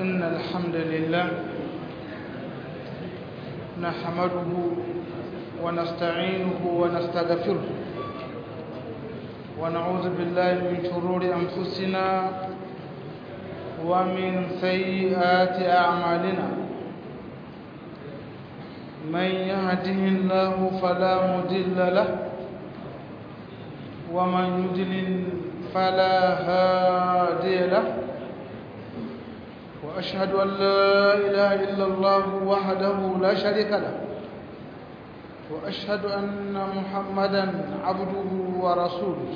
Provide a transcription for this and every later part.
إن الحمد لله نحمده ونستعينه ونستغفره ونعوذ بالله من شرور أنفسنا ومن سيئات أعمالنا من يهده الله فلا مضل له ومن يضلل فلا هادي له وأشهد أن لا إله إلا الله وحده لا شريك له وأشهد أن محمدا عبده ورسوله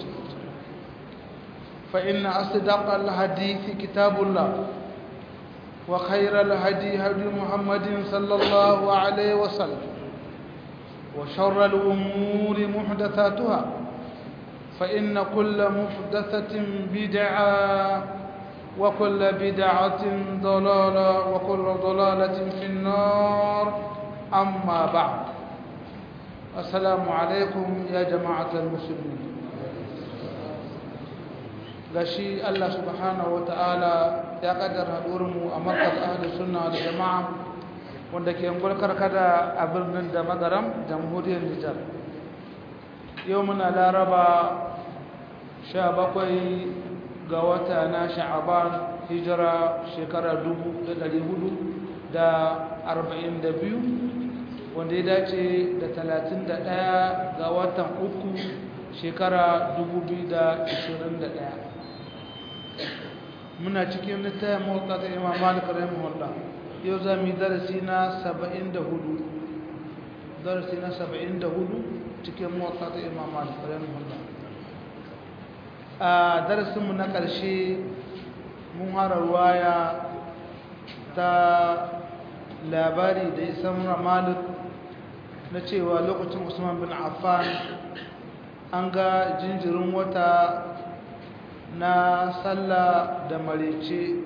فإن أصدق الحديث كتاب الله وخير الهدي هدي محمد صلى الله عليه وسلم وشر الأمور محدثاتها فإن كل محدثة بدعة وكل بدعة ضلالة وكل ضلالة في النار أما بعد السلام عليكم يا جماعة المسلمين gashi Allah subhanahu wata'ala ya kaddara haɗurinmu a markaz ahlus sunna da jama'a wanda ke gulkar kada a birnin da magaram jamhuriyar Nijar yau muna laraba 17 ga wata na sha'aban hijira shekara 1442 wanda ya dace da 31 ga watan uku shekara 2021 muna cikin littafin motsa ta imam malik rahimahullah yau za mu yi darasi na 74 darasi na 74 cikin motsa ta imam malik rahimahullah a darasinmu na ƙarshe mun hara ruwaya ta labari da isan malik na cewa lokacin usman bin affan an ga jinjirin wata na sallah da marice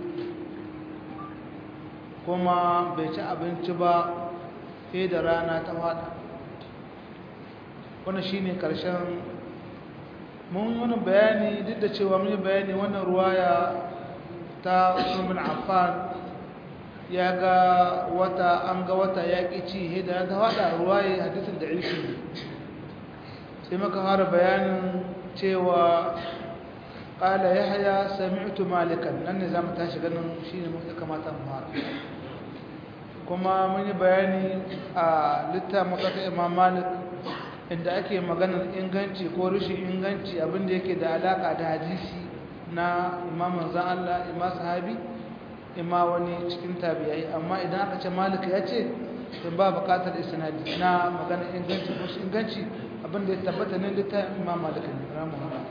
kuma bai ci abinci ba sai da rana ta wada wannan shine karshen mun wani bayani duk da cewa mun yi bayani wannan ruwaya ta Usman bin Affan ya ga wata an ga wata ya ci sai da ta wada ruwaya hadisin da ilki sai muka fara bayanin cewa قال يحيى سمعت مالكا nan ne zamu tashi ganin shine mu kamata mu fara kuma mun yi bayani a littafin makata Imam Malik inda ake maganar inganci ko rashin inganci abinda yake da alaka da hadisi na Imam manzon Allah imam sahabi imma wani cikin tabi'ai amma idan aka ce Malik ya ce to ba bukatar isnadi na maganar inganci ko inganci abinda ya tabbata ne littafin Imam Malik ne rahimahullah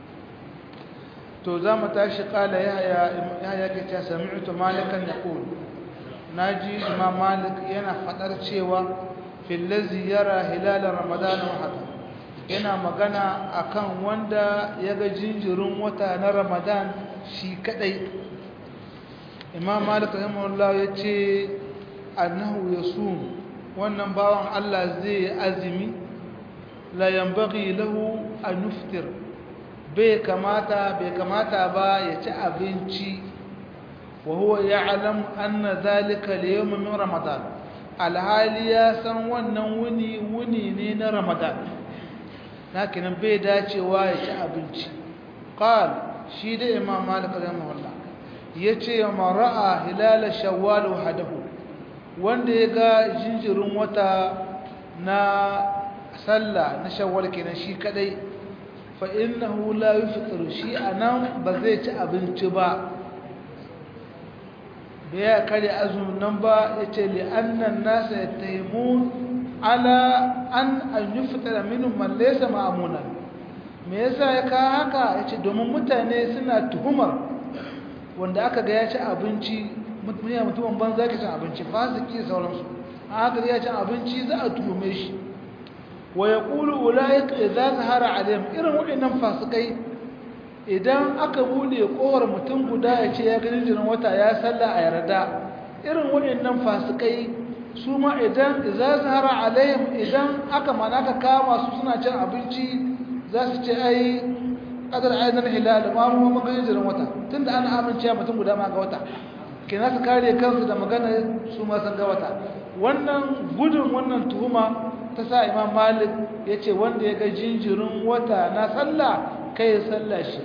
to za mu tashi kala yahya ke ce sami'tu malikan yaqul naji imam malik yana fadar cewa fil ladzi yara hilal ramadan wahda yana magana akan wanda yaga jinjirin wata na ramadan shi kadai imam malik rahimahullah yace annahu yasum wannan bawan Allah zai azumi la yanbaghi lahu an yuftir bai kamata bai kamata ba ya ci abinci wa huwa ya'lam anna zalika al-yawm min ramadan alhali ya san wannan wuni wuni ne na ramadan lakin bai dacewa ya ci abinci qal shi da imam malik rahimahullah yace ma ra'a hilal shawwal wahdahu wanda ya ga jinjirin wata na sallah na shawwal kenan shi kadai fa'innahu la yi fitar shi a nan ba zai ci abinci ba da ya kare azumin nan ba ya ce li'annan nasa ya taimu ala an an yi fitar minin mallesa ma'amunan me yasa ya kawo haka ya ce domin mutane suna tuhumar wanda aka ga ya ci abinci mutumin ban za ka cin abinci fasiki sauransu a haka ya cin abinci za a tuhume shi wa ya ƙulu ulayik idan zahara alayhim irin waɗannan fasikai idan aka bude kowar mutum guda ya ce ya gani jirin wata ya salla a yarda irin waɗannan fasikai su ma idan idan zahara alayhim idan aka mana ka kama su suna cin abinci za su ce ai kadar ainihin hilal ma mu mun gani jirin wata tunda ana amince mutum guda ma ga wata kina su kare kansu da magana su ma san ga wata wannan gudun wannan tuhuma ta sa imam malik ya ce wanda ya ga jinjirin wata na sallah kai ya sallah shi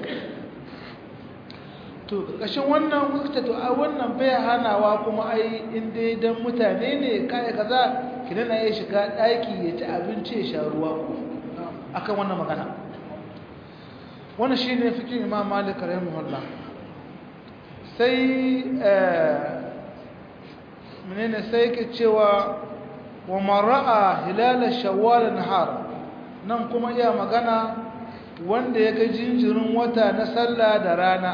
to ƙashin wannan wukta to a wannan bai hanawa kuma ai inda dan mutane ne kaya kaza kidan na ya shiga ɗaki ya ci abinci ya sha ruwa ko akan wannan magana wannan shine fikin imam malik rahimahullah sai menene sai ke cewa wa mara'a hilal shawwal nahar nan kuma iya magana wanda ya ga jinjirin wata na sallah da rana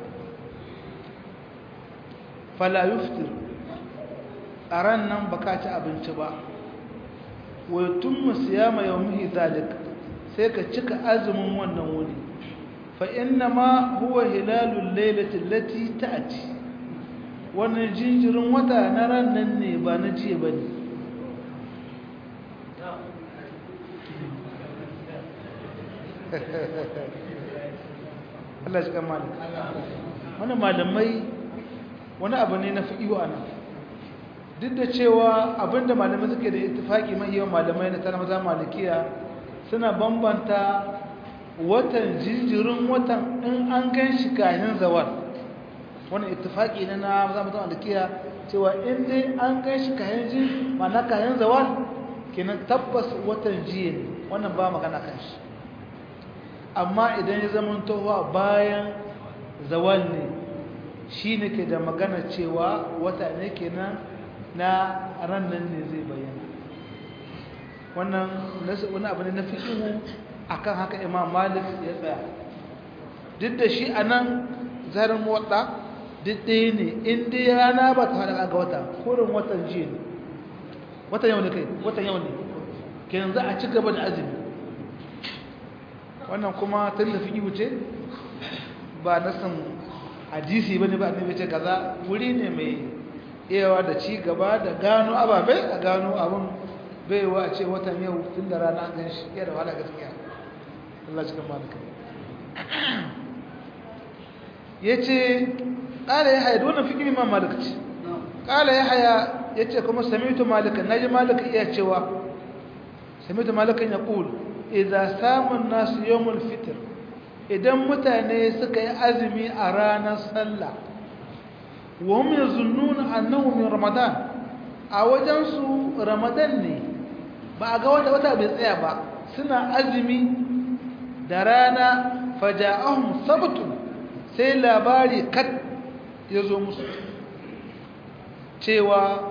fala yuftir a ran nan baka ci abinci ba wa yutimmu siyama yawmihi zalik sai ka cika azumin wannan wuni fa inna ma huwa hilalul lailati allati ta'ti wannan jinjirin wata na ran nan ne ba na jiya bane Allah shi kan malik wannan malamai wani abu ne na fi'iyu anan duk da cewa abinda malamai suke da ittifaki mai yawan malamai na tana maza malikiya suna bambanta watan jinjirin watan in an gan shi kayan zawal wani ittifaki ne na maza maza malikiya cewa in dai an gan shi kayan jin mana kayan zawal kenan tabbas watan jiya ne wannan ba magana kan shi amma idan ya zama tohuwa bayan zawal ne shi ne ke da magana cewa wata ne kenan na rannan ne zai bayyana wannan wani abu ne na fi'ihu akan haka imam malik ya tsaya duk da shi a nan zarin wata duk ɗaya ne inda ya rana ba ta haɗa ga wata kurin watan jiya ne watan yau ne kai watan yau ne kenan za a ci gaba da azumi wannan kuma tun da fi'ihu ce ba nasan hadisi ba ne ba ne ce kaza wuri ne mai iyawa da ci gaba da gano ababe a gano abin baiwa a ce watan yau tun da rana gan shi iya da wahala gaskiya Allah cikin malaka ya ce ƙala ya haya wannan fikiri ma malakaci ƙala ya haya ya ce kuma samitu malaka na ji malaka iya cewa samitu malakan ya ƙul idan samun nasu yawon fitir idan mutane suka yi azumi a ranar sallah wa hum yazunnuna annahu min ramadan a wajen su ramadan ne ba a ga wata wata bai tsaya ba suna azumi da rana faja'ahum sabtu sai labari kat ya zo musu cewa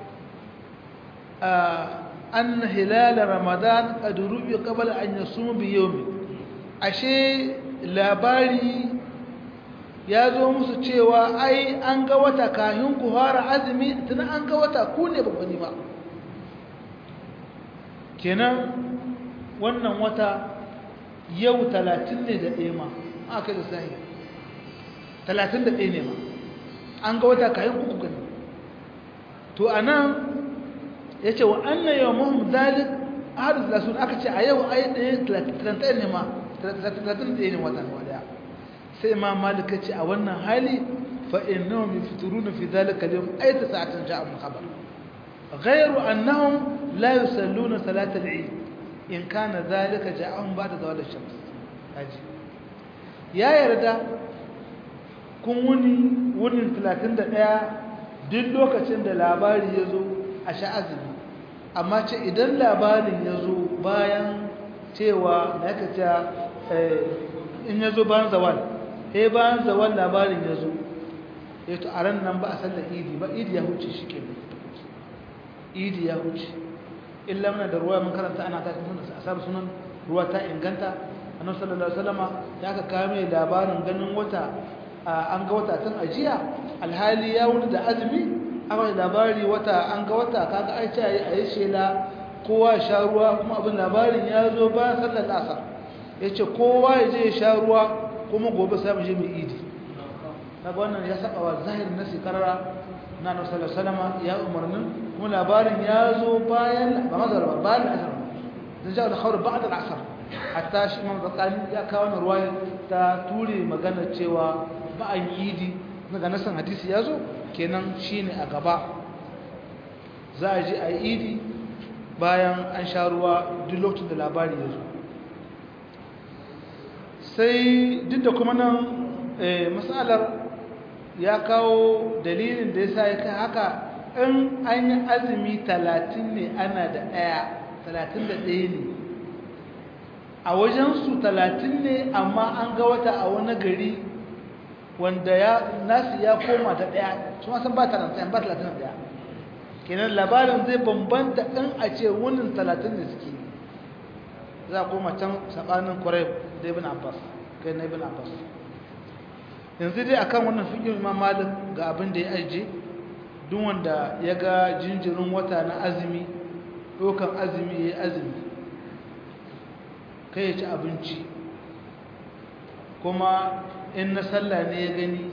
an hilal ramadan qad ru'ya qabla an yasum bi yawmin ashe labari ya zo musu cewa ai an ga wata kahin ku fara azumi tunan an ga wata ku ne babbani ba kenan wannan wata yau talatin ne da ɗaya ma aka da sahi talatin da ɗaya ne ma an ga wata kahin ku gani to a nan ya ce wa annan yau mahim zalik harin lasun aka ce a yau ai ɗaya talatin ne ma talatin ɗaya ne wata wadda sai ma malika ce a wannan hali fa innahum yafturuna fi dhalika al-yawm ay sa'atan ja'a min khabar ghayru annahum la yusalluna salat al-eid in kana dhalika ja'ahum ba'da zawal ash-shams haji ya yarda kun wuni wunin 31 duk lokacin da labari ya zo a sha'azumi amma ce idan labarin ya zo bayan cewa na yaka in ya zo bayan zawal sai bayan zawal labarin ya zo ya to a ran nan ba a sallar idi ba idi ya huce shi ke idi ya huce illa muna da ruwa mun karanta ana ta sunan a sabu sunan ruwa ta inganta annabi sallallahu alaihi wasallama ya aka kawo mai labarin ganin wata an ga wata tun ajiya alhali ya wuni da azumi aka labari wata an ga wata kaga ai ce a yi shela kowa ya sha ruwa kuma abin labarin ya zo bayan sallar asar ya ce kowa ya je ya sha ruwa kuma gobe sai mu je mu idi kaga wannan ya saba wa zahirin nasi karara na Annabi sallallahu alaihi wasallam ya umarnin kuma labarin ya zo bayan ba mazar ba bayan asar da ja da khawr ba'da al-asr hatta shi Imam Zakani ya kawo wannan ruwaya ta ture magana cewa ba an idi daga nasan hadisi ya zo kenan shine a gaba za a ji a yi idi bayan an sha ruwa duk lokacin da labari ya zo sai duk da kuma nan matsalar ya kawo dalilin da ya sa ya kai haka in an yi azumi talatin ne ana da ɗaya talatin da ɗaya ne a wajensu talatin ne amma an ga wata a wani gari wanda ya nasu ya koma da ɗaya su san ba talatin ba talatin da ɗaya kenan labarin zai bambanta in a ce wunin talatin da suke za a koma can saɓanin kwarai da ibn abbas kai na ibn abbas yanzu dai akan wannan fikin imam malik ga abin da ya aje duk wanda ya ga jinjirin wata na azumi ɗaukan azumi ya yi azumi kai ya ci abinci kuma in na sallah ne ya gani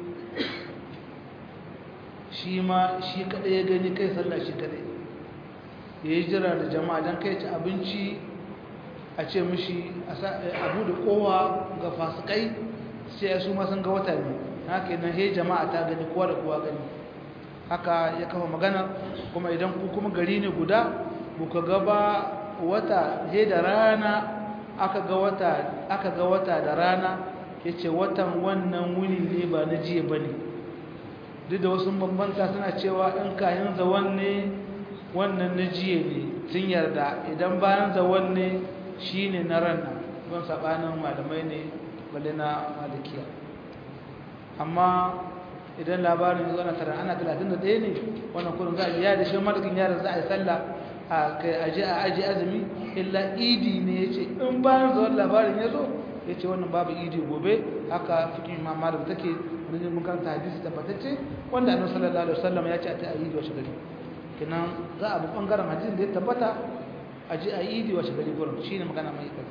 shi ma shi kaɗai ya gani kai sallah shi kaɗai ya yi jira da jama'a don kai ci abinci a ce mishi abu da kowa ga fasikai sai ya su masun ga wata ne haka yana he jama'a ta gani kowa da kowa gani haka ya kafa magana kuma idan ku kuma gari ne guda buka gaba wata he da rana aka ga wata aka ga wata da rana yace watan wannan wuni ne ba na jiya bane duk da wasu bambanta suna cewa in kayan zawan ne wannan na jiya ne sun yarda idan bayan zawan ne shine na ran nan don sabanin malamai ne balle na malikiya amma idan labarin zuwa na tara ana 31 ne wannan kurin za a biya da shi malikin yaran za a yi sallah a kai aje a aje azumi illa idi ne yace in bayan zuwa labarin ya zo yace wannan babu idi gobe haka fikin imam malik take wani mun karanta hadisi tabbatacce wanda annabi sallallahu alaihi wasallam ya ce a ta idi wa shagari kinan za a bi bangaren hadisin da ya tabbata aje a idi wa shagari gurin shine magana mai kai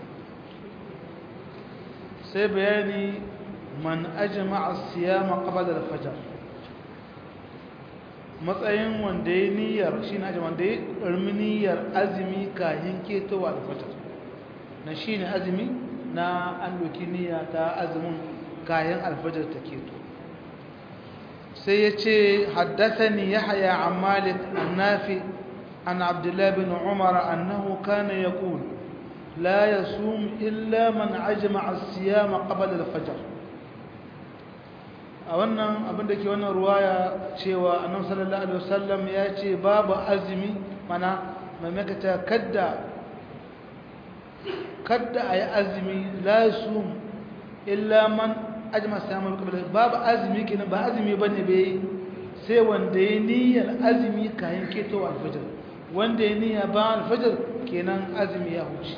sai bayani man ajma'a siyama qabla al-fajr matsayin wanda ya niyyar shine ajma wanda ya karmi niyyar azumi kahin ketowa al-fajr na shine azumi na an doki niyya ta azumin kayan al-fajr ta keto sai yace haddathani yahya an malik an-nafi an abdullah bin umar annahu kana yaqul لا يصوم إلا من عجمع الصيام قبل الفجر a wannan abin da ke wannan ruwaya cewa annabi sallallahu alaihi wasallam ya ce babu azumi mana mai makata kadda kadda ayi azumi la yasum illa man ajma samu qabla babu azumi kenan ba azumi bane bai sai wanda ya niyyar azumi kayan ketowa alfajir wanda ya niyya ba alfajir kenan azumi ya huce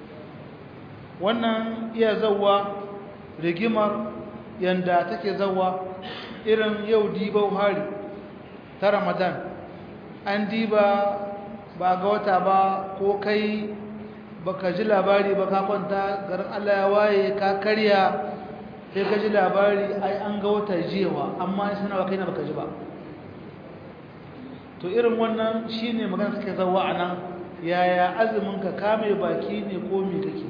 wannan iya zawa rigimar yanda take zawa irin yau dibau hari ta ramadan an diba ba ga wata ba ko kai baka ji labari ba ka kwanta garin Allah ya waye ka karya sai ka ji labari ai an ga wata jiyawa amma sai na kai na baka ji ba to irin wannan shine magana take zawa anan yaya azumin ka kame baki ne ko me kake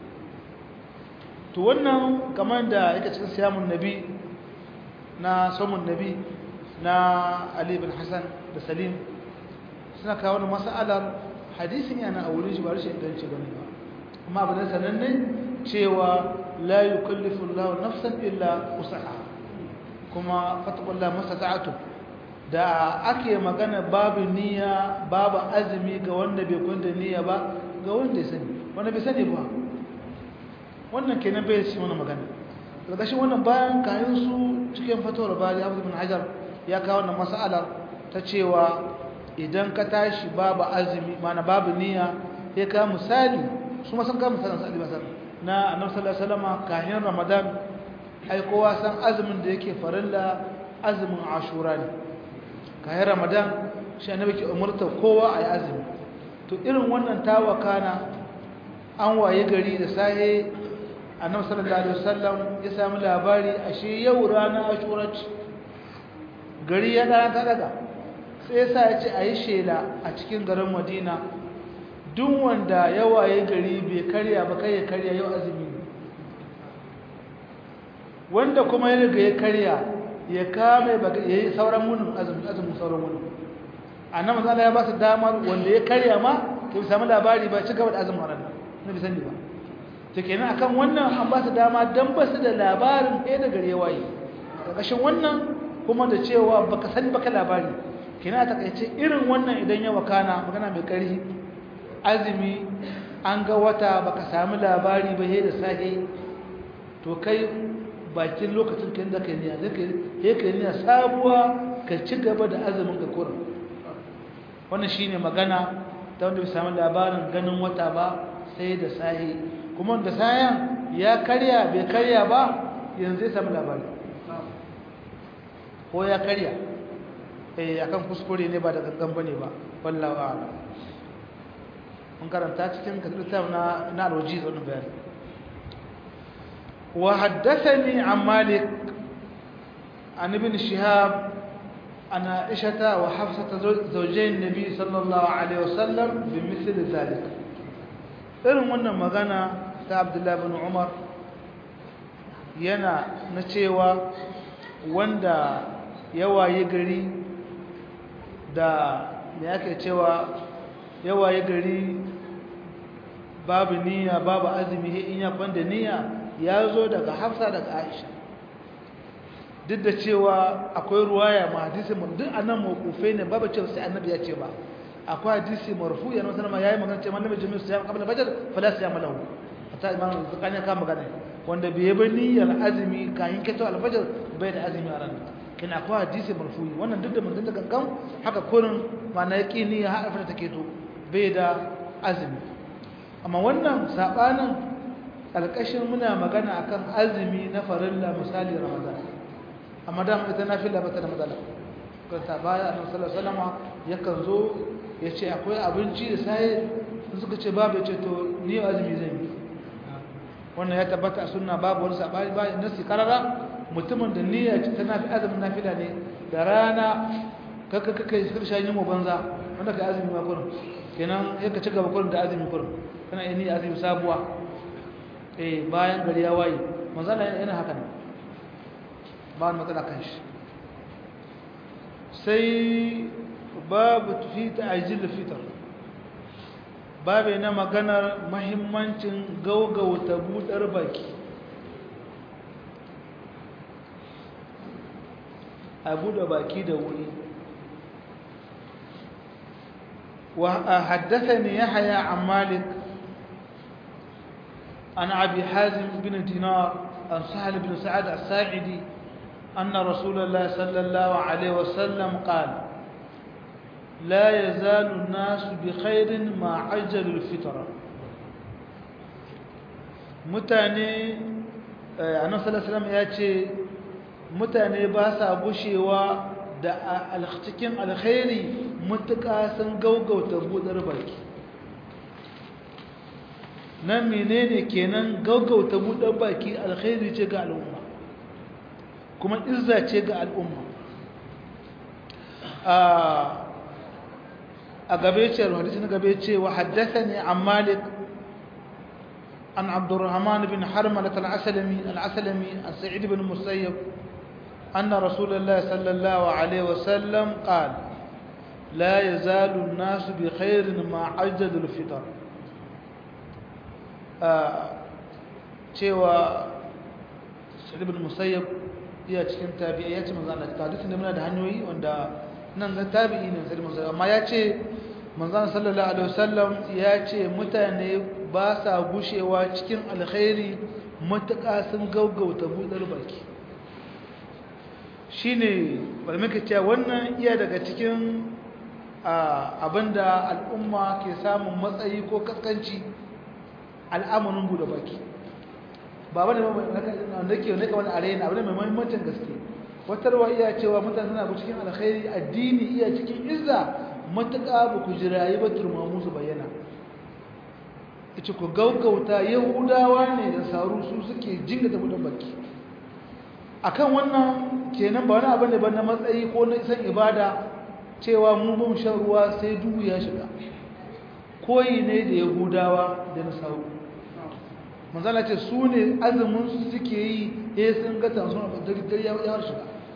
to wannan kamar da yake cikin siyamun nabi na samun nabi na Ali bin Hassan da Salim suna kawo wani mas'alar hadisin yana a wurin shi ba rashin inganci bane ba amma abin da sananne cewa la yukallifu Allahu nafsan illa wusaha kuma fattaqullaha mastata'tu da ake magana babu niyya babu azumi ga wanda bai kwanta niyya ba ga wanda ya sani wanda bai sani ba wannan kenan bai shi mana magana ƙarƙashin wannan bayan kayan su cikin fatawar bari abu bin hajar ya kawo wannan mas'alar ta cewa idan ka tashi babu azumi mana babu niyya ya ka misali su ma sun ka misalin sa'ali basar na annabi sallallahu alaihi wasallam kayan ramadan ai kowa san azumin da yake farilla azumin ashura ne kayan ramadan shi annabi ke umurta kowa ayi azumi to irin wannan tawakana an waye gari da sahe annabi sallallahu alaihi wasallam ya samu labari ashe yau rana ashura ce gari ya dana ta daga sai yasa ya ce ayi shela a cikin garin Madina duk wanda ya waye gari bai karya ba kai ya karya yau azumi wanda kuma ya riga ya karya ya kame ya yi sauran wunin azumin sauran wunin annan matsala ya ba su damar wanda ya karya ma ka bi sami labari ba ci gaba da azumin ranar na bi sani ba ta kenan akan wannan an ba su dama don ba su da labarin ɗaya da gare waye ƙarƙashin wannan kuma da cewa baka sani baka labari kina a takaice irin wannan idan ya wakana magana mai ƙarfi azumi an ga wata baka sami labari ba he da sahi to kai bakin lokacin kan da kai niyya zaka he kai niyya sabuwa ka ci gaba da azumin ka kurin wannan shine magana ta wanda bai sami labarin ganin wata ba sai da sahi kuma da sayan ya karya bai karya ba yanzu zai sami labari ko ya karya eh akan kuskure ne ba da gangan bane ba wallahi a'lam mun karanta cikin kitab na na alwajiz wannan bayani wa haddathani an malik an ibn shihab ana aisha wa hafsa zawjayn nabi sallallahu alaihi wasallam bimithli zalik irin wannan magana ta abdullahi ibn umar yana na cewa wanda yawaye gari da me ake cewa yawaye gari babu niyya babu azumi in ya kwanda niyya ya zo daga hafsa daga aisha duk da cewa akwai ruwaya ma hadisi duk anan mawqufai ne babu cewa sai annabi ya ce ba akwai hadisi marfu ya nuna ma yayi magana cewa annabi jami'u siyam qabla fajr fala siyam lahu hatta imam zakani ka magana wanda bai yi niyyar azumi kayan keto alfajr bai da azumi a ranar kin akwai hadisi marfu'i wannan duk da mun da gangan haka kurin mana yaki ni ya haɗa ta keto bai da azumi amma wannan sabanin alƙashin muna magana akan azumi na farilla misali ramadan amma da ita nafila bata da matsala kan ta baya annabi sallallahu alaihi wasallam yakan zo ya ce akwai abinci da sai suka ce babu ya ce to ni azumi zan yi wannan ya tabbata a sunna babu wani sabani ba nasi karara mutumin da niyya ta nafi azumin nafila ne da rana kaka kaka sai shan mu banza wanda ka azumi ma kurin kenan sai ka ci gaba kurin da azumi kurin kana yin niyya azumi sabuwa eh bayan gari ya waye manzo Allah yana haka ne ba wani matsala kan shi sai babu fi ta'jil fitr babu na maganar mahimmancin gaugauta budar baki a buɗe baki da wuri وحدثني يحيى عن مالك عن أبي حازم بن دينار عن سهل بن سعد الساعدي أن رسول الله صلى الله عليه وسلم قال لا يزال الناس بخير ما عجل الفطرة متاني annabi sallallahu alaihi wasallam ya ce mutane ba sa gushewa da cikin alkhairi mutuka sun gaugauta budar baki nan menene kenan gaugauta budar baki alkhairi ce ga al'umma kuma izza ce ga al'umma a gabe ce hadisi na gabe ce wa haddathani an malik عن عبد الرحمن بن حرملة العسلمي العسلمي عن سعيد بن مسيب أن رسول الله صلى الله عليه وسلم قال لا يزال الناس بخير ما عجل الفطر cewa Sa'id ibn Musayyab iya cikin tabi'i ya ce manzo Allah hadisin da muna da hanyoyi wanda nan ga tabi'i ne Sa'id ibn Musayyab amma ya ce manzo sallallahu alaihi wasallam ya ce mutane ba sa gushewa cikin alkhairi matuƙa sun gaugauta budar baki shine bari muka cewa wannan iya daga cikin abinda al'umma ke samun matsayi ko kaskanci al'amarin bude baki ba wani wanda ke wani kawai arena abin mai mahimmancin gaske wata ruwa iya cewa mutane suna cikin alkhairi addini iya cikin izza matuƙa ba ku jirayi ba turmamu su bayyana ita ku gaugauta yahudawa ne da saru su suke jinga ta budan baki akan wannan kenan ba wani abin da ba na matsayi ko na isan ibada cewa mu bin shan ruwa sai duhu ya shiga koyi ne da yahudawa da nasaru manzala ce su ne azumin su suke yi eh sun ga tansun a dare ya shiga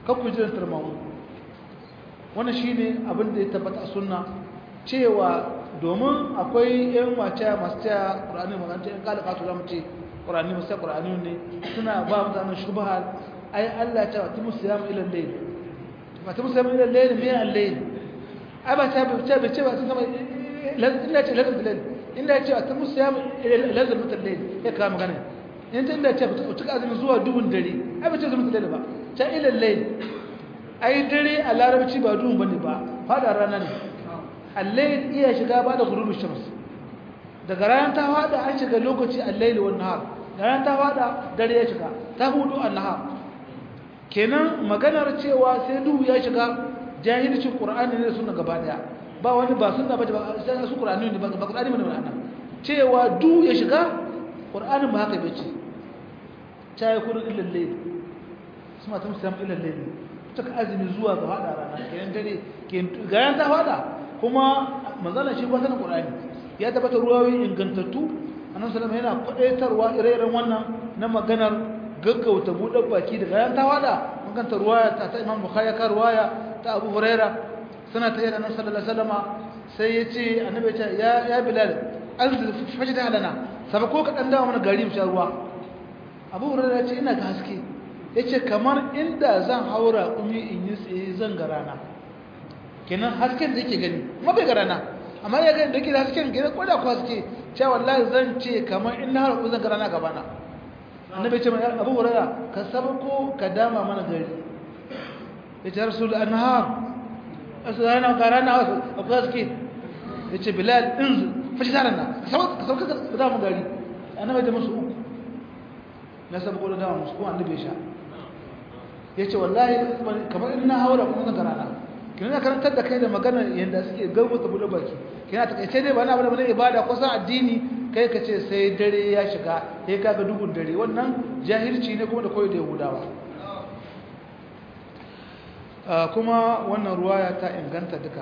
kakku jiran tarmamu wannan shine abin da ya tabbata a sunna cewa domin akwai yan wace masu cewa ƙur'ani maganta yan kalaka su zama ce ƙur'ani masu cewa ƙur'ani ne suna ba mutanen shubha ai Allah ya ce wa timu siyam ila layl wa timu siyam ila layl me al-layl ai ba ta bi ta bi ce ba sun zama illa ce lazim layl inda ya ce wa timu siyam lazim layl ya kawo magana in ta inda ya ce ku tuka azumi zuwa dubun dare ai ba ce zama layl ba ta ila layl ai dare a larabci ba duhun bane ba fada rana ne al-layl iya shiga ba da ghurubi shams daga ranar ta fada an shiga lokaci al-layl wan nahar da ranar ta fada dare ya shiga ta hudu an-nahar kenan maganar cewa sai duhu ya shiga jahilcin qur'ani ne sunna gaba daya ba wani ba sunna bace ba sai su qur'ani ne ba qur'ani ne ba cewa duhu ya shiga qur'anin ba haka bace ta yi kudu illal layl suma ta musam illal layl ta azumi zuwa ga hada rana kenan dare gayan ta fada kuma manzala shi ba sanin qur'ani ya tabbata ruwayoyi ingantattu annabi sallallahu alaihi wasallam yana kwadaitarwa ire-iren wannan na maganar gaggauta buɗe baki daga yan tawada maganta ruwaya ta ta Imam Bukhari ka ruwaya ta Abu Huraira sana ta yana sallallahu alaihi wasallam sai yace annabi ya ya ya Bilal anzil fajda alana sabako ka dan dawo mana gari mu sha ruwa Abu Huraira yace ina ga haske yace kamar inda zan haura kumi in yi tsaye zan ga rana kenan hasken da yake gani kuma bai ga rana amma ya ga da yake hasken kenan ko da ko haske cewa wallahi zan ce kamar in na haura zan ga rana gaba na annabi ce mai abu hurara ka sabko ka dama mana gari ya ce rasul anhar asana garana wasu abu gaske ya ce bilal din fashi taran na ka sabko ka dama gari annabi da musu uku na sabko da dama musu kuma annabi ya sha ya ce wallahi kamar in na haura kuma zan garana kina na karantar da kai da magana yadda suke gaubuta buɗe baki kina takaice dai ba na abu da ibada ko san addini kai ka ce sai dare ya shiga sai kaga duhun dare wannan jahilci ne kuma da koyo da yahudawa kuma wannan ruwaya ta inganta duka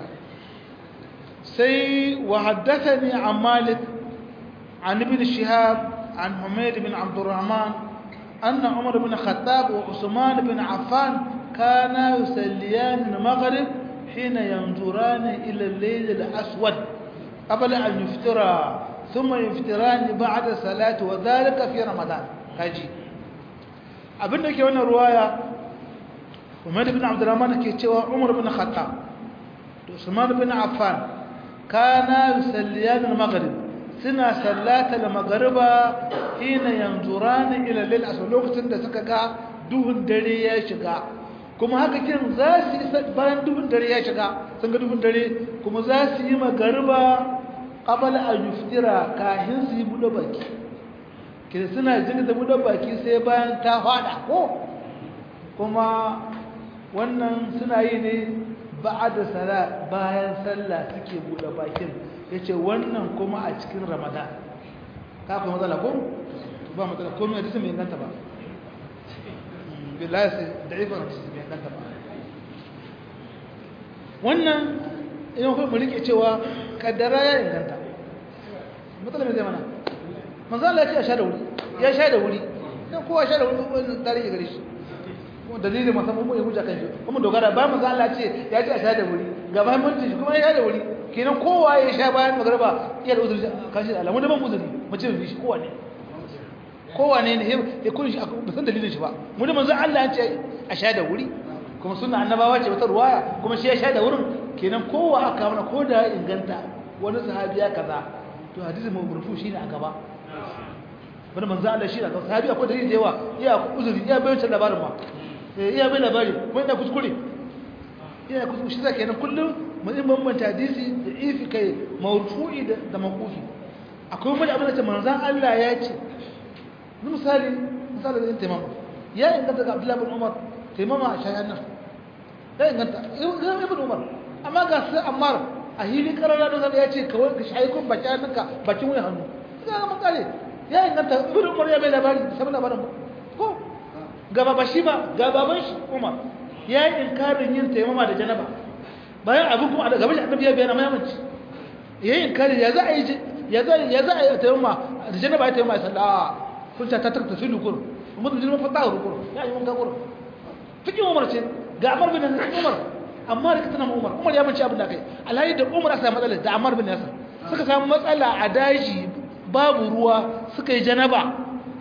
sai wa haddathani an malik an ibn shihab an humayd bin abdurrahman anna umar bin khattab wa usman bin affan kana yusalliyan al-maghrib hina yanzurani ila al-layl al-aswad qabla an yuftira ثم يفتران بعد الصلاة وذلك في رمضان kaji abinda ke wannan ruwaya Umar ibn Abdurrahman ke cewa Umar ibn Khattab to Usman ibn Affan kana yusalliyan al-maghrib suna sallata al-maghriba hina yanzuran ila lil asr lokacin da suka ga duhun dare ya shiga kuma haka kin za su yi bayan duhun dare ya shiga sun ga duhun dare kuma za su yi magariba qabala an yuftira kahin su yi buɗe baki kida suna jin da buɗe baki sai bayan ta fada ko kuma wannan suna yi ne ba'da sala bayan sallah suke buɗe bakin yace wannan kuma a cikin ramadan ka kuma matsala ko ba matsala ko mai hadisi mai inganta ba billahi sai da'ifa hadisi mai inganta ba wannan idan kuma mu rike cewa kaddara ya inganta matsala mai zai mana manzo Allah ya ce a sha da wuri ya sha da wuri dan kowa sha da wuri wannan tarihi gare shi kuma dalilin musamman mu ya hujja kan shi kuma dogara ba manzo Allah ya ce ya ce a sha da wuri ga muhimmanci shi kuma ya sha da wuri kenan kowa ya sha bayan magriba iya da uzuri kan shi da alamu da ban uzuri mu ce bi shi kowa ne kowa ne ne ya kun shi ba san dalilin shi ba mu da manzo Allah ya ce a sha da wuri kuma sunna annabawa ce wata ruwaya kuma shi ya sha da wurin kenan kowa aka mana ko da inganta wani sahabi ya kaza to hadisi mawrufu shine a gaba wani manzo Allah shi da sahabi akwai dalili da yawa iya uzuri iya bayan can labarin ma eh iya bayan labari ko ina kuskure ina kuskure shi zaka kenan kullum mun in bambanta hadisi da ifi kai mawrufu'i da da maqufi akwai wani abin da manzo Allah ya ce misali misali da intimam ya inganta ga Abdullah bin Umar taimama a shayan nan ya inganta ibn Umar amma ga sai Ammar a hili karara da zai ya ce kawai ka shayi kun baki hannunka bakin wani hannu ga ga makale ya inganta ibn Umar ya bai labari sai labarin ba ko gaba ba shi ba ga baban shi Umar ya yi inkarin yin taimama da janaba bayan abin kuma da gaban annabi ya bayyana mayamanci ya yi inkari ya za a yi ya za ya za a yi taimama da janaba ya taimama sallah kun ta ta ta filu kur mun da jirma fata rukur ya yi mun ga kur fikin Umar ce ga Ammar bin Umar amma da katana Umar Umar ya mance abin da kai alhaji da Umar aka matsala da Ammar bin Yasir suka samu matsala a daji babu ruwa suka yi janaba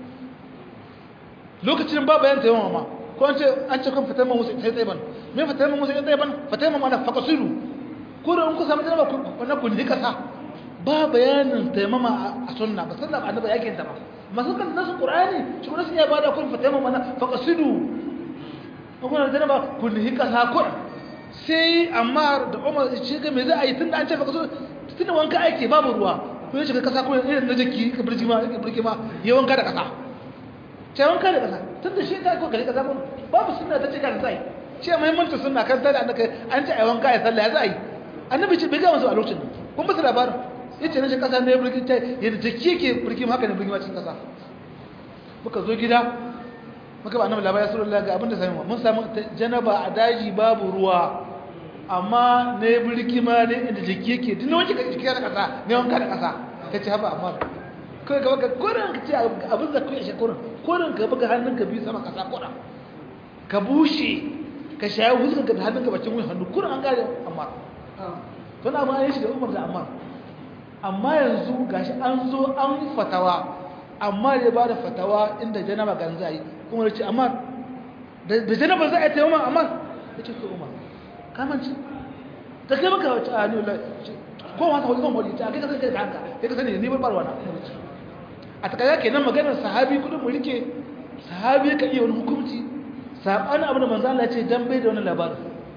lokacin babu yan tayammama ma ko an ce an ce kun fitar musu sai tsaye ban me fitar musu sai tsaye ban fitar mu ana faqasiru ko da in ku samu janaba ku wannan ku ni kasa ba bayanin tayammama a sunna ba sallah annabi yake ta ba masu kan nasu qur'ani shi kuma sun ya bada kun fitar mu ana faqasiru ko kuna janaba ku ni kasa ko sai amma da Umar shi ga me za a yi tunda an ce faqasiru tunda wanka ake babu ruwa ko ya shiga kasa ko irin na jiki ka birki ma ka birki ma ya wanka da kasa ce wanka da kasa tunda shi ta ko gari kasa babu sunna ta ce kan sai ce muhimmancin sunna kan sai da an ce ai wanka ya sallah ya za a yi annabi ce bai ga masu a lokacin kun ba su labarin yace na shi kasa ne birki ta yadda jiki yake birki haka ne birki ma cikin kasa muka zo gida muka ba annabi labarin sallallahu ga abin da sami mun samu janaba a daji babu ruwa amma ne birki ma ne inda jiki yake duk wani jiki da kasa ne wanka da kasa ta ce haba amma kai ga baka kurin ka ce abin da kai shi kurin kurin ka buga hannunka biyu sama kasa kurin ka bushe ka shayi huskanka da hannunka bacin wuyan hannu kurin an gane amma tana ma yin shi da umar da amma amma yanzu gashi an zo an fatawa amma ya ba da fatawa inda janaba gan za yi kuma ya ce amma da janaba za a yi taimama amma ya ce to umar kamanci ta kai maka wacce a nila ko wata wani kan wani ta kai kasance da haka kai ka sani ne bar barwa na a takaya kenan maganar sahabi kudin mu rike sahabi ka iya wani hukunci sabanin abin da manzo Allah ya ce dan bai da wani labarin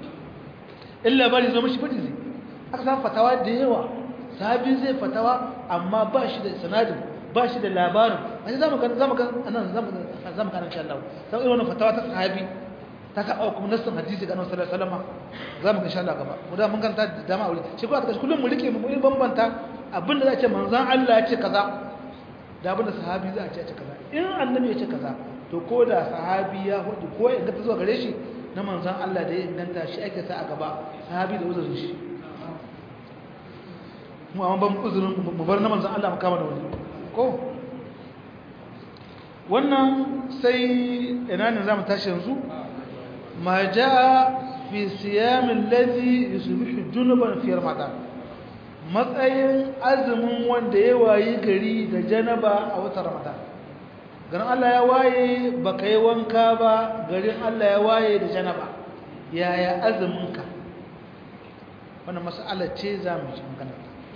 in labari zo mishi fadi zai aka samu fatawa da yawa sahabi zai fatawa amma ba shi da sanadin ba shi da labarin a shi zamu ga zamu ga anan zamu zamu ga insha Allah sai irin wannan fatawa ta sahabi ta saba kuma nassin hadisi ga Annabi sallallahu alaihi wasallam zamu ga insha Allah gaba mu da mun kanta da dama aure shi kuma kullum mu rike mu bambanta abinda za ce manzon Allah ya ce kaza da abinda sahabi za a ce kaza in annabi ya ce kaza to ko da sahabi ya hudu ko ya gata zuwa gare shi na manzon Allah da ya inganta shi ake sa a gaba sahabi da uzurin shi mu amma ban uzurin mu bar na manzon Allah mu kama da wani ko wannan sai ina ne zamu tashi yanzu ma jaa fi siyam alladhi yusbihu junuban fi ramadan matsayin azumin wanda ya wayi gari da janaba a watan ramadan garin Allah ya waye baka yi wanka ba garin Allah ya waye da janaba yaya azuminka wannan mas'ala ce za mu ci magana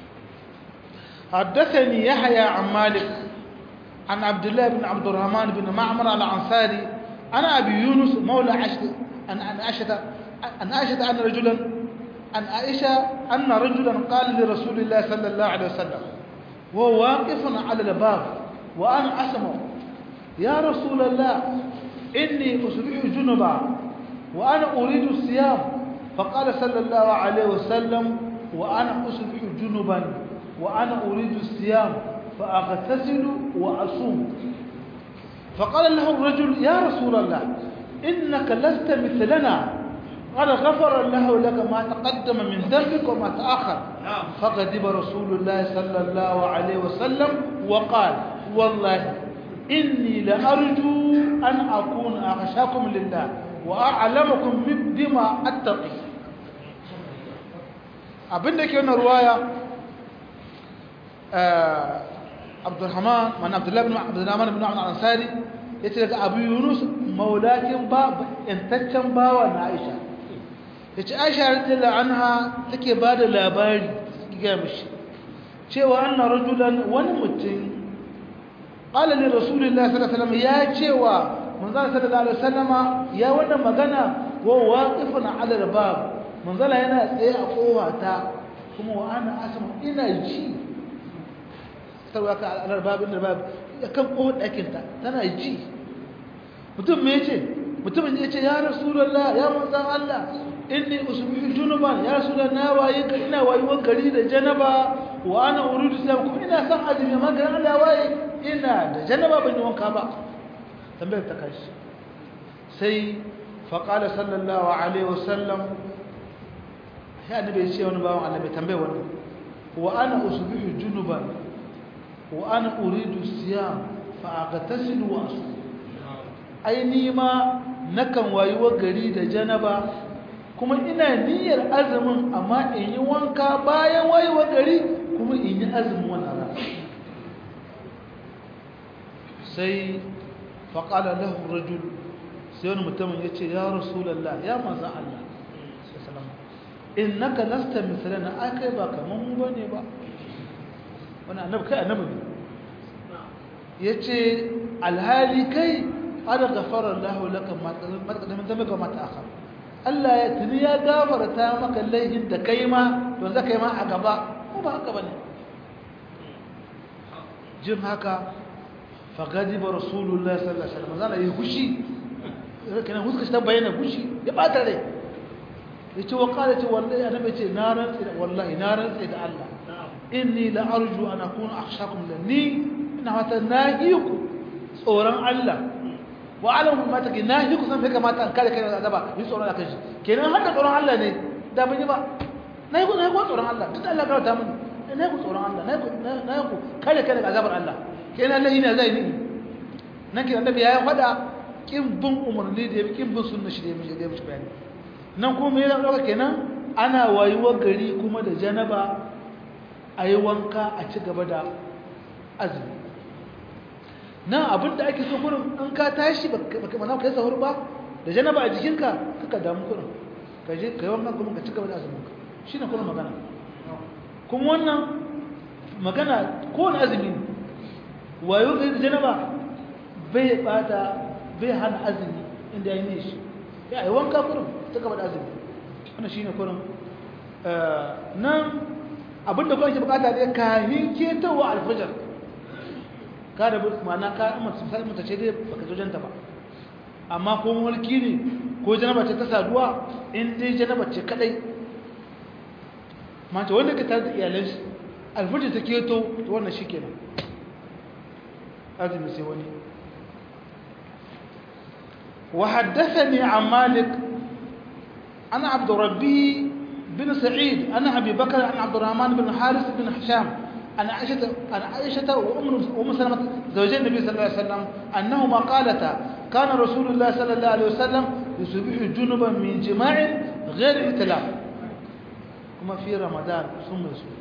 حدثني يحيى عن مالك عن عبد الله بن عبد الرحمن بن معمر العنصاري أنا أبي يونس مولى عشد أن أن أشهد أن أشهد أن رجلا أن عائشة أن رجلا قال لرسول الله صلى الله عليه وسلم وهو واقف على الباب وأنا أسمع يا رسول الله إني أصبح جنبا وأنا أريد الصيام فقال صلى الله عليه وسلم وأنا أصبح جنبا وأنا أريد الصيام فأغتسل وأصوم فقال له الرجل يا رسول الله إنك لست مثلنا قال غفر الله لك ما تقدم من ذنبك وما تأخر فغضب رسول الله صلى الله عليه وسلم وقال والله إني لأرجو أن أكون أخشاكم لله وأعلمكم بما أتقي abinda ke wannan ruwaya Abdulrahman man Abdullah ibn Abdurrahman ibn Abdul Ansari yace daga Abu Yunus maulakin ba intaccen bawa na Aisha yace Aisha radiyallahu anha take bada labari ga mishi cewa anna rajulan wani mutum qala li rasulillahi sallallahu alaihi wasallam ya cewa manzon sallallahu alaihi wasallama ya wannan magana wa waqifun ala albab manzala yana tsaye a kowata kuma wa ana asma ina ji tarwa ka ala albab inda albab kan kowar dakin ta tana ji mutum me yace mutumin yace ya rasulullah ya manzon Allah inni usbihu junuban ya rasulullah na waye ka ina wayuwar gari da janaba wa ana uridu sam kuma ina san azumi amma ga Allah waye ina da janaba ban yi wanka ba tambayar ta kashi sai faƙala sallallahu alaihi wasallam ya annabi ya ce wani bawan annabi tambaye wani wa ana usbihu junuban wa ana uridu siyam fa aghtasilu wa asum ai ni ma nakan wayuwa gari da janaba kuma ina niyyar azumin amma in yi wanka bayan wayuwa gari kuma in yi azumin wannan rana sai faƙala lahu rajul sai wani mutumin ya ce ya rasulallah ya manzan Allah innaka lasta misalana ai kai ba kaman mu bane ba wannan annabi kai annabi ne yace alhali kai ada ghafara Allah laka ma taqaddama dhanbaka ma ta'akhkhar Allah ya tuni ya gafarta maka laifin da kai ma to za kai ma a gaba ko ba haka bane jin haka fagadiba rasulullah sallallahu alaihi wasallam zalla yi hushi kana huska ta bayyana hushi ya bata rai yace wa qala ce wallahi annabi ce na rantsi da wallahi na rantsi da Allah inni la arju an akuna akhshakum lani ina wata nahiku tsoron Allah wa alamu ma take nahiku san fika mata an kare kai da azaba yi tsoron Allah kashi kenan har da tsoron Allah ne da ban yi ba nahiku nahiku tsoron Allah duk Allah ka ta mun nahiku tsoron Allah nahiku nahiku kare kai da azabar Allah kenan Allah yana zai ni nan kin annabi ya faɗa kin bin umarni da ya kin bin sunna shi da ya mishi da ya mishi bayani nan kuma yana ɗauka kenan ana wayuwar gari kuma da janaba a yi wanka a ci gaba da azumi nan abinda ake so kurin in ka tashi baka mana ka yi sahur ba da janaba a jikinka kaka damu kurin ka je ka yi wanka kuma ka ci gaba da azumin ka shi ne kurin magana kuma wannan magana kowane azumi ne wayo gari da janaba bai bata bai hana azumi inda ya yi ne shi ya yi wanka kurin ta gaba da azumi wannan shine kurin nan abinda kuma ke bukata ne kahin ketawa alfajar ka da ma'ana ka masu sai mata ce dai baka zo janta ba amma ko mulki ne ko janaba ce ta saduwa in dai janaba ce kadai mace wanda ka tare da iyalan shi alfajar ta keto to wannan shikenan azumi sai wani وحدثني عن مالك أنا عبد ربي بن سعيد أنا أبي بكر عن عبد الرحمن بن حارث بن هشام أنا عائشة أنا عائشة وأم سلمة زوجي النبي صلى الله عليه وسلم أنهما قالتا كان رسول الله صلى الله عليه وسلم يصبح جنبا من جماع غير احتلام كما في رمضان ثم يصبح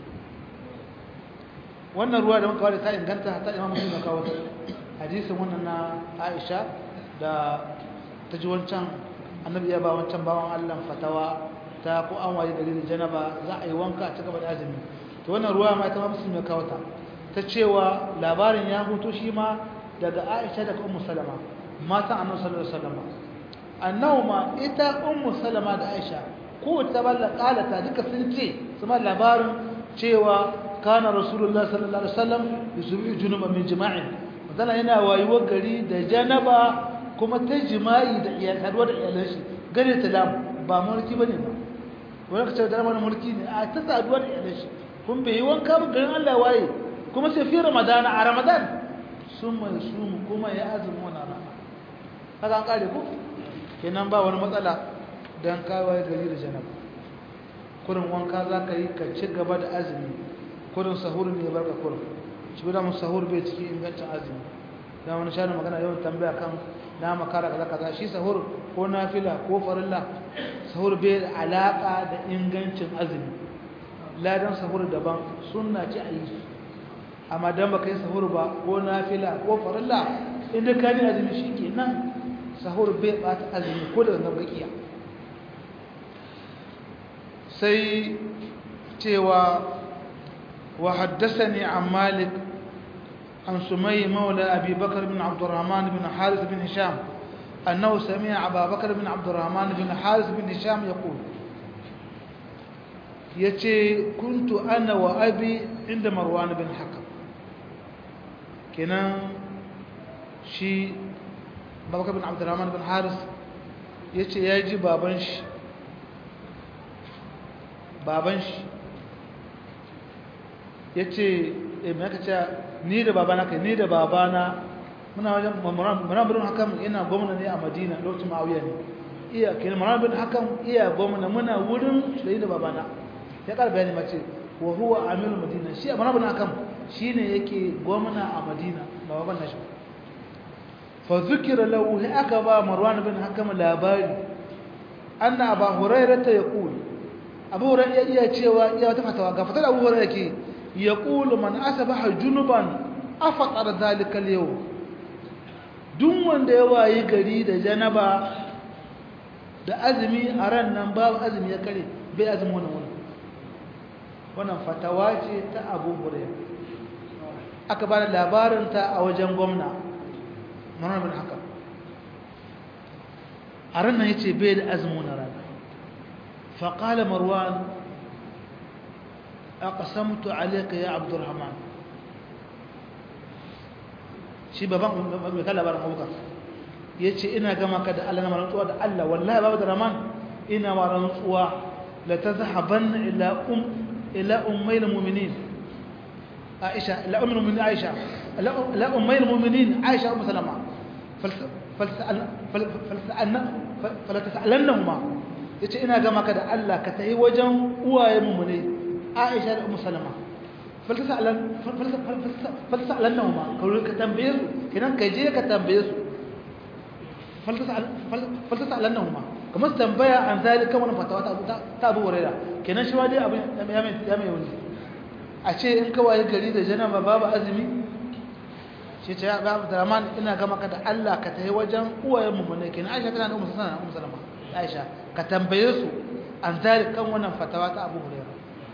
wannan ruwa da muka wada ta inganta ta imam muslim ya kawo hadisin wannan na Aisha da ta ji wancan annabi ya ba wancan bawan Allah fatawa ta ko an waye gari da janaba za a yi wanka a cigaba da azumi to wannan ruwa ma ta muslim ya kawo ta ta cewa labarin ya huto shi ma daga Aisha daga Ummu Salama matan Annabi sallallahu alaihi wasallam annahu ma ita Ummu Salama da Aisha ko ta balla kalata duka sun ce kuma labarin cewa kana Rasulullah sallallahu alaihi wasallam yusubi junuba min jima'in madana yana wayuwar gari da janaba kuma ta jima'i da iyal haduwa da iyalan shi gare ta lamu ba mulki bane ba wani ka ce da mana mulki ne a ta saduwa da iyalan shi kun bai yi wanka ba garin Allah waye kuma sai fi Ramadan a Ramadan sun mai sumu kuma ya azumi wannan rana kaga an kare ku kenan ba wani matsala dan kawai gari da janaba kurin wanka za ka yi ka ci gaba da azumi kurin sahur ne ya barka kurin shi da mun sahur bai ciki ingancin azumi da wani shani magana yawan tambaya kan na makara kaza kaza shi sahur ko nafila ko farilla sahur bai da alaka da ingancin azumi ladan sahur daban sunna ce a yi amma dan baka yi sahur ba ko nafila ko farilla inda ka ni azumi shikenan sahur bai bata azumi ko da nan bakiya sai cewa wa haddathani an malik عن سمي مولى أبي بكر بن عبد الرحمن بن حارث بن هشام أنه سمع أبا بكر بن عبد الرحمن بن حارث بن هشام يقول يتي كنت أنا وأبي عند مروان بن حكم كنا شي أبا بكر بن عبد الرحمن بن حارث يتي يجي بابنش بابنش yace eh me aka ce ni da babana kai ni da babana muna wajen muna bin hakan ina gwamna ne a Madina lokacin Muawiya ne iya kin muna bin hakan iya gwamna muna wurin shi da babana ya kar bayani mace wa huwa amir Madina shi muna bin hakan shine yake gwamna a Madina ba baban nashi fa zukira lahu aka ba marwan bin hakam labari anna aba hurairah ta yaqul abu hurairah iya cewa iya wata fatawa ga fatar abu hurairah ke yaqulu man asbaha junuban afaqara dhalika al-yawm duk wanda ya wayi gari da janaba da azumi a ran nan babu azumi ya kare bai azumi wannan wannan wannan fatawa ce ta abu hurairah aka ba da labarinta a wajen gwamna marar bin haka a ranar ya ce bai da azumin na rana faƙala marwan a ƙasamtu alaika ya abdurrahman shi baban mai kan labarin abubakar ya ce ina gama ka da allah na marantsuwa da allah wallahi babu da raman ina marantsuwa la ta zahaban ila ummai muminin عائشة لا أم المؤمنين عائشة لا لا أمي المؤمنين عائشة أم سلمة فلسأل فلسألنا فلتسألنهما yace ina ga maka da Allah ka tayi wajen uwaye mu ne Aisha da Ummu Salama falsalan falsalan ma ka ka tambaye su kinan ka je ka tambaye su falsalan ma kamar tambaya an zalika wannan fatawa ta ta Abu Hurairah kenan shi ma dai abin ya mai ya mai wani a ce in kawai gari da janaba babu azumi shi ce ya babu draman ina gama ka da Allah ka tafi wajen uwayen mu ne kenan Aisha tana da ummu sana ummu salama Aisha ka tambaye su an zari kan wannan fatawa ta Abu Hurairah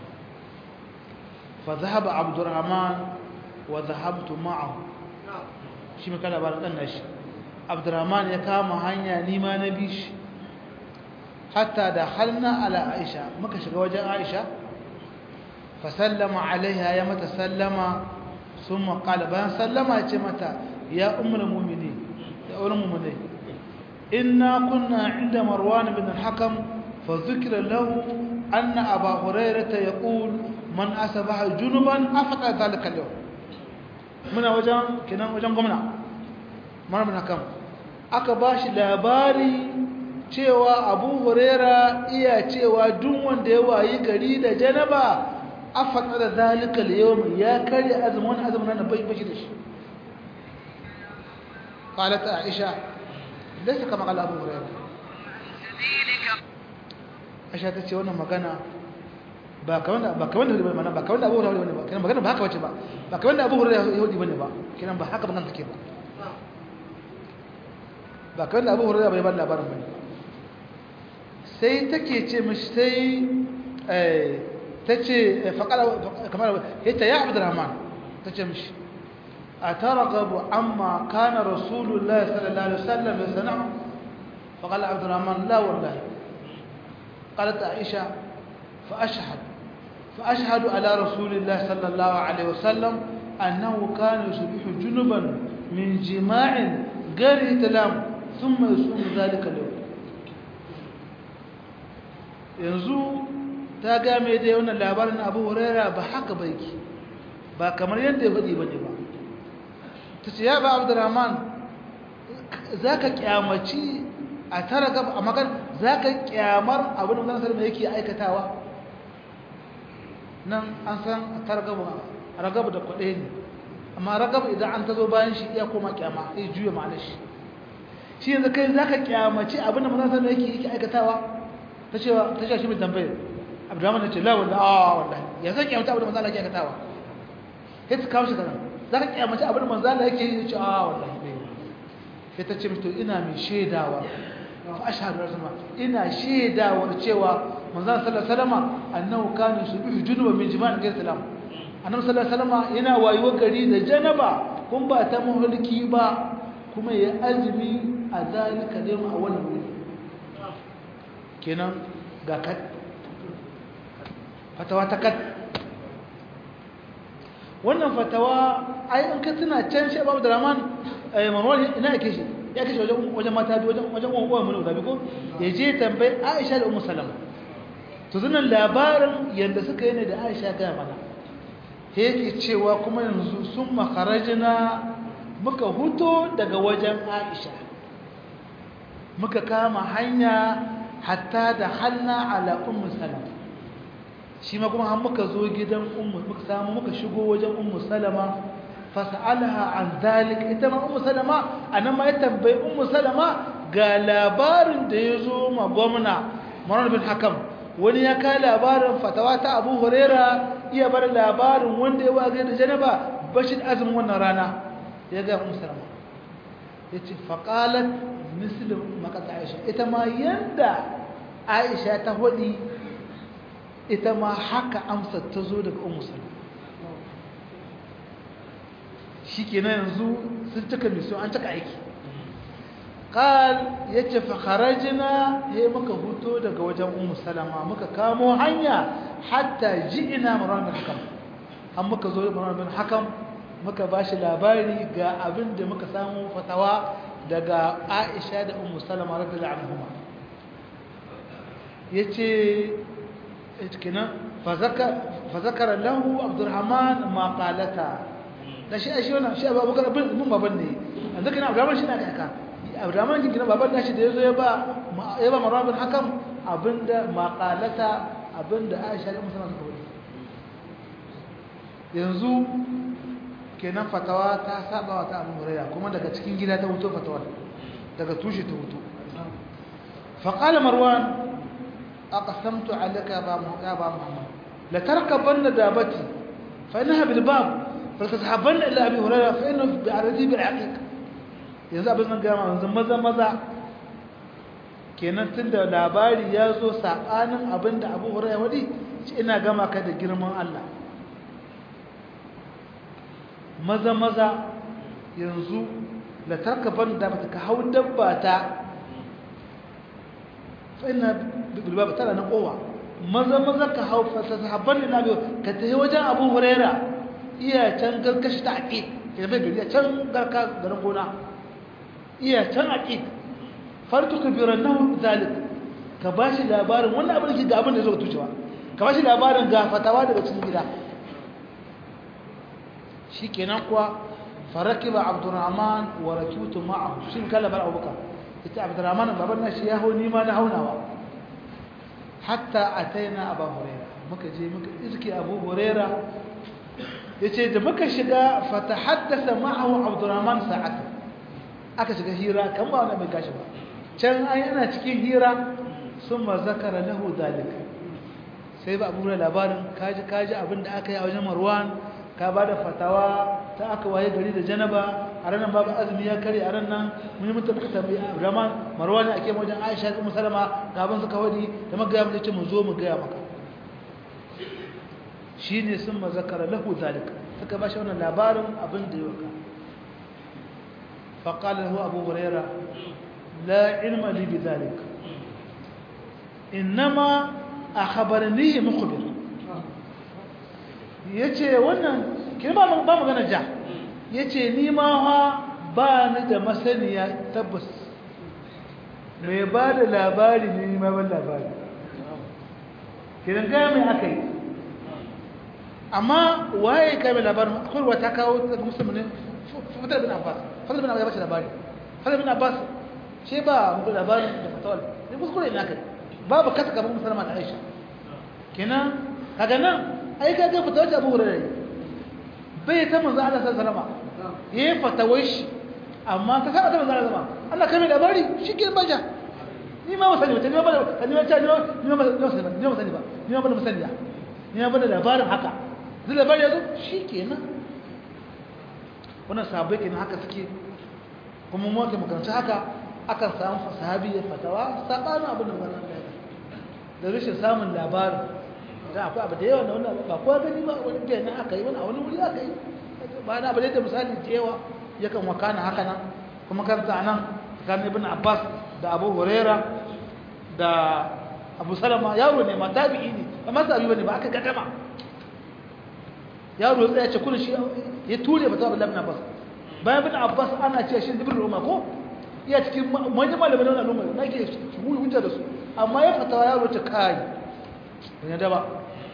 fa dhahaba Abdurrahman wa dhahabtu ma'ahu shi mai kada bar dan nashi Abdurrahman ya kama hanya ni ma na bi shi hatta da halna ala Aisha muka shiga wajen Aisha فسلم عليها يا متى سلم ثم قال بان سلم يا متى يا ام المؤمنين يا ام المؤمنين إنا كنا عند مروان بن الحكم فذكر له أن أبا هريرة يقول من أصبح جنبا أفقد ذلك اليوم من وجن كنا وجن قمنا مروان بن الحكم aka ba shi labari cewa abu huraira iya cewa duk wanda ya wayi gari da janaba afaka da zalika al-yawm ya kare azumin azumin nan bai bashi da shi qalat aisha laysa kama qala abu hurairah aisha tace wannan magana ba kaman da ba kaman da mana ba kaman da abu hurairah ba kenan magana ba haka bace ba ba kaman da abu hurairah yahudi bane ba kenan ba haka magana take ba ba kaman da abu hurairah bai ba labarin bane sai take ce mishi sai eh تجي فقال كمان هيت يا عبد الرحمن تجي مش أترغب عما كان رسول الله صلى الله عليه وسلم يصنع فقال عبد الرحمن لا والله قالت عائشة فأشهد فأشهد على رسول الله صلى الله عليه وسلم أنه كان يصبح جنبا من جماع غير احتلام ثم يصوم ذلك اليوم yanzu ta game da wannan labarin abu huraira ba haka ba yake ba kamar yadda ya faɗi ba ne ba ta ce ya ba abdurrahman za ka kyamaci a tara gaba a magan za ka kyamar abin da sarmi yake aikatawa nan an san a tara gaba a ragaba da kwaɗe ne amma ragaba idan an ta zo bayan shi iya koma kyama ya juya ma'anar shi shi yanzu kai za ka kyamaci abin da mazan sarmi yake aikatawa ta cewa ta ce shi mai tambayar abdurrahman ya ce la wanda a wallahi ya zai kyamata abin da manzo Allah yake aikatawa sai ta kawo shi kaza za ka kyamata abin da manzo Allah yake yi ce a wallahi bai sai ta ce to ina mai shaidawa fa ashhadu rasma ina shaidawar cewa manzo sallallahu alaihi wasallam annahu kana yusubihu junuba min jima'in ghayr salam annabi sallallahu alaihi wasallam yana wayuwar gari da janaba kun ba ta mulki ba kuma ya azumi a zalika ne a wannan wuri kenan ga kat fatawa ta kat wannan fatawa ai in ka tuna can shi babu draman eh marwan ina yake shi ya kashe wajen wajen mata bi wajen wajen uwan mu da bi ko ya je tambayi Aisha da Ummu Salama to zunan labarin yanda suka yi ne da Aisha ga mana yake cewa kuma yanzu sun makarajina muka huto daga wajen Aisha muka kama hanya hatta da hanna ala Ummu Salama shi ma kuma har muka zo gidan ummu muka samu muka shigo wajen ummu salama fas'alaha an zalik ita ma ummu salama anan ma ya tambayi ummu salama ga labarin da ya zo ma gwamna Marwan bin Hakam wani ya kai labarin fatawa ta Abu Huraira iya bar labarin wanda ya waga da janaba bashir azumin wannan rana ya ga ummu salama yace faqalat mislu makata Aisha ita ma yanda Aisha ta hodi ita ma haka amsa ta zo daga ummu salama shi kenan yanzu sun cika mission an cika aiki qal yace fa kharajna he muka huto daga wajen ummu salama muka kamo hanya hatta ji'ina marwan bin hakam an muka zo marwan bin hakam muka bashi labari ga abin da muka samu fatawa daga Aisha da ummu salama radiyallahu anhuma yace kenan fa zakara fa zakara lahu abdurrahman ma qalata da shi shi wannan shi abubakar bin mun baban ne yanzu kana abdurrahman shi na kaka abdurrahman kin kina baban nashi da yazo ya ba ya ba marwan bin hakam abinda maqalata abinda aisha da musamman suka wani yanzu kenan fatawa ta saba wa ta abu hurairah kuma daga cikin gida ta wuto fatawa daga tushe ta wuto فقال مروان أقسمت عليك يا أبا محمد لتركبن دابتي فإنها بالباب فلتتحبن إلى أبي هريرة فإنه بعرضي بالعقيق yanzu abin nan gama yanzu maza maza kenan tun da labari ya zo saɓanin abin da abu huraiya wadi shi ina gama ka da girman Allah maza maza yanzu da tarkaban da bata ka hau dabba ta fa'ina bilbaba tana na kowa maza maza ka hau fasahabban da nabi ka tafi wajen abu huraiya iya can garkashi ta aƙi ya bai gari a can garka garin gona iya can aƙi fartu ka biran nan zalik ka ba shi labarin wannan abin da ke ga abin da zo tucewa ka ba shi labarin ga fatawa daga cikin gida shi kenan kuwa faraki ba abdurrahman wa rakitu ma'ahu shi kan labar abubakar ita abdurrahman baban na shi ya hau nima na haunawa hatta ataina abu huraira muka je muka iske abu huraira yace da muka shiga fata haddasa ma'ahu abdurrahman sa'ata aka shiga hira kan ba wani mai gashi ba can ai ana cikin hira sun ma zakara lahu dalika sai ba abu labarin kaji kaji abin da aka yi a wajen marwan ka ba da fatawa ta aka waye gari da janaba a ranar babu azumi ya kare a ranar mun yi mutu muka tambayi abdurrahman marwan ake wajen aisha da musalama ga abin suka wadi da magaya mu ce mu zo mu gaya maka shine sun ma zakara lahu dalika suka ba shi wannan labarin abin da ya waka فقال له أبو هريرة لا علم لي بذلك إنما أخبرني مخبر yace wannan kin ba ba magana ja yace ni ma ha ba ni da masaniya tabbas mai ba da labari ne ni ma ban labari kiran ga mai akai amma waye kai mai labarin akwai wata kawo musulmi fitar bin abbas fadl bin abbas ya bashi labari fadl bin abbas shi ba mu labarin da fatawal ne kuskure ina kai babu kasa gaban musulma da aisha kenan kaga nan ai ka ga fatawar abu hurairah bai ta manzo Allah sallallahu alaihi wasallam yayi fatawar shi amma ta sa ta manzo Allah Allah kai mai labari shi ke baja ni ma wasani wata ni ma ba ni ma ta ni ma ni ma ba ni ma sani ba ni ma ba musaniya ni ma ba da labarin haka zai labari yazo shi kenan wannan sahabbai kenan haka suke kuma mu ke makaranta haka akan samu sahabi ya fatawa sabanin abin da wannan da da rashin samun labarin da akwai abu da yawa na wannan ba kowa gani ba wani da nan aka yi wani a wani wuri aka yi ba na abu da misali da yawa yakan wakana haka nan kuma karanta nan kan ibn Abbas da Abu Huraira da Abu Salama yaro ne ma tabi'i ne ba ma sabi bane ba aka gadama yaro ya tsaya ce kullun shi ya ture ba ta Abdullah ibn Abbas bayan ibn Abbas ana ce shi ibn Umar ko iya cikin manyan malamai na al'umma na ke shugulu hujja da su amma ya fatawa yaro ta kai ban yadda ba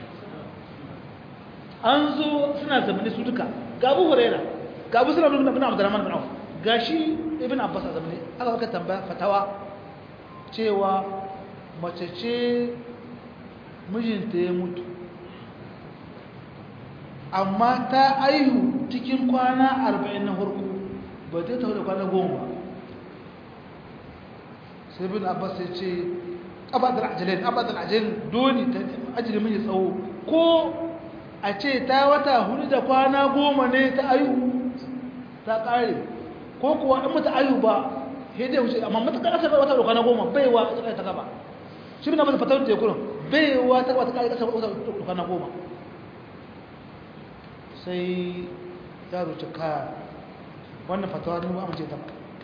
an zo suna zamani su duka ga Abu Huraira ga Abu Sulaiman ibn Abdurrahman ibn Auf gashi ibn Abbas a zamani aka baka tambaya fatawa cewa mace ce mijinta ya mutu amma ta aihu cikin kwana arba'in na farko ba ta taho da kwana goma sai bin abbas ya ce abadar ajalin abadar ajalin doni ta ajiyar mai tsawo ko a ce ta wata hudu da kwana goma ne ta ayu ta kare ko kuwa in mata ayu ba sai dai wuce amma mata kasa wata da kwana goma baiwa ta ta gaba shi bin abbas fatawar da ya kuna baiwa ta wata kare kasa wata da kwana goma sai yaro ce ka wannan fatawa ne ba amince ta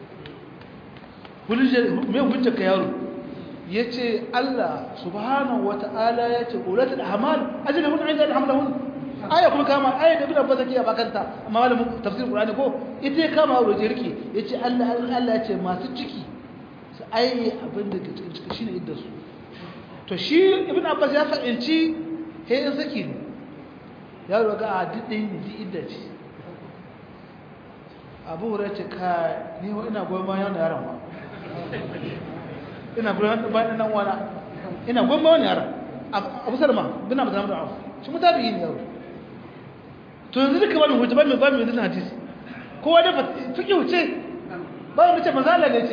mai hujjar ka yaro ya ce Allah subhanahu wa ta'ala ya ce ƙulatul hamal ajiyar mun ainihin hamlahun aya kuma kama aya da bin abbas ke bakanta amma malamin tafsir qur'ani ko ita ya kama yaro jirki ya ce Allah Allah ya ce masu ciki su ayi abin da ke cikin ciki shine idda su to shi ibn abbas ya fahimci he in saki ne yaro ga a didin ji idda ce abu hura ce ka ni wa ina goyon bayan da yaron ba ina goyon bayan nan wana ina goyon bayan yaron abu sarma bin abu zama da afu shi mutabi ne yaro to yanzu duka bani hujja bani bani yanzu hadisi kowa da fiki huce ba wani ce manzo Allah ne ce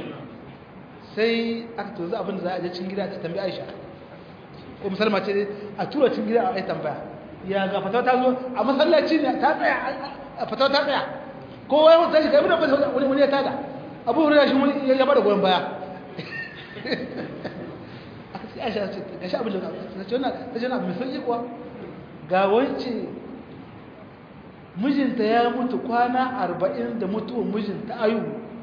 sai aka to za abin da za a je cikin gida ta tambayi Aisha ko musalma ce a tura cikin gida a yi tambaya ya ga fatawa ta zo a masallaci ne ta tsaya a fatawa ta tsaya kowa ya mutu ga ibn abbas wani wani ya tada abu hurairah shi wani ya bada goyon baya aka ce aisha ce ga shi abin da ta ce wannan ta ce wannan mai sauki kuwa ga wance mijinta ya mutu kwana arba'in da mutuwan mijinta ayu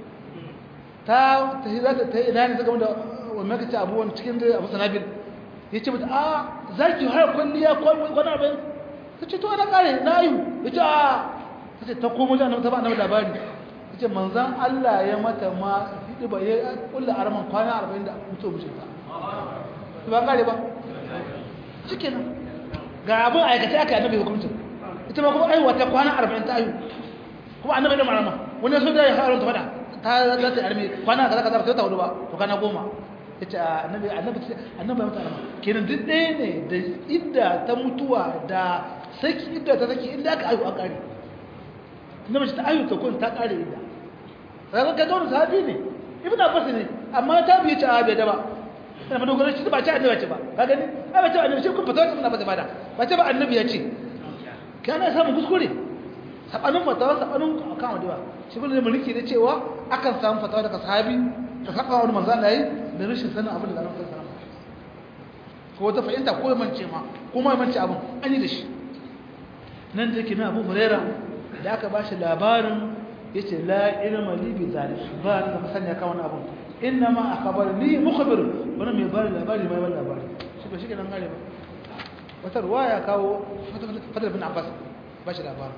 ta ta za ta yi ina ne saka da wannan kace abuwan cikin da abu sanabil ya ce mata a za ki har kwalliya kwana arba'in ta ce to ana kare na ayu ya ce a ta ce ta komo ji annabi ta ba annabi labari ta ce manzan Allah ya mata ma hidi ba ya kulla arman kwana arba'in da mutuwa mijinta ba kare ba shikenan ga abin aikace aka annabi hukuncin ita ma kuma aiwa ta kwana arba'in ta ayu kuma annabi da marama wani so da ya haron ta fada ta za ta arme kwana kaza kaza ba ta hudu ba to kana goma yace annabi annabi annabi mata arama kenan duk ɗaya ne da idda ta mutuwa da saki idda ta saki inda aka ayu a kare annabi ta ayu ta kun ta kare idda kaga ka dole sahabi ne ibnu abbas ne amma ta biye ta abe da ba ina ba dogara shi ba ta annabi ce ba ka gani ai ba ta annabi shi kun fata ibnu abbas ba da ba ta ba annabi ya ce kana samun kuskure sabanin fatawa sabanin kan wadewa shi kuma da mulki da cewa akan samu fatawa daga sahabi da saba wani manzo Allah yi da rashin sanin abin da Allah ya sanar ko wata fahimta ko mance ma kuma mance abin an yi da shi nan da yake na Abu Huraira da aka bashi labarin yace la ilma li bi zalik ba da masanya kan wani abin inna ma akhbarni mukhbir wannan mai bari labari mai bari labari shi ba shi kenan gare ba wata ruwaya kawo fadar bin abbas ba shi labarin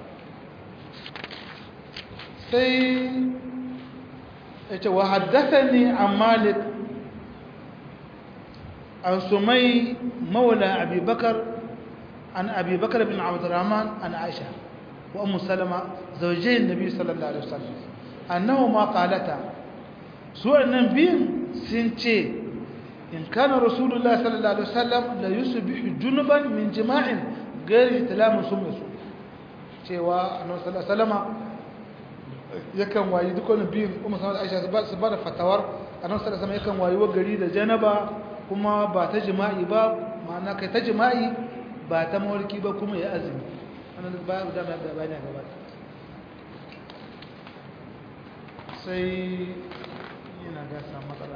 sai ya ce wa haddasa ne a malik an sumai maula abubakar an abubakar bin abdurrahman an aisha wa ummu salama zaujayin nabi sallallahu alaihi wasallam annahu ma qalata su wannan biyun sun ce إن كان رسول الله صلى الله عليه وسلم لا يصبح جنبا من جماع غير تلام سمس cewa annabi sallallahu alaihi wasallama yakan wayi dukkan biyun ummu sallallahu aisha su ba da fatawar annabi sallallahu alaihi wasallam yakan wayi wa gari da janaba kuma ba ta jima'i ba ma'ana kai ta jima'i ba ta mawarki ba kuma ya azumi wannan ba da da bayani gaba sai yana ga samu matsala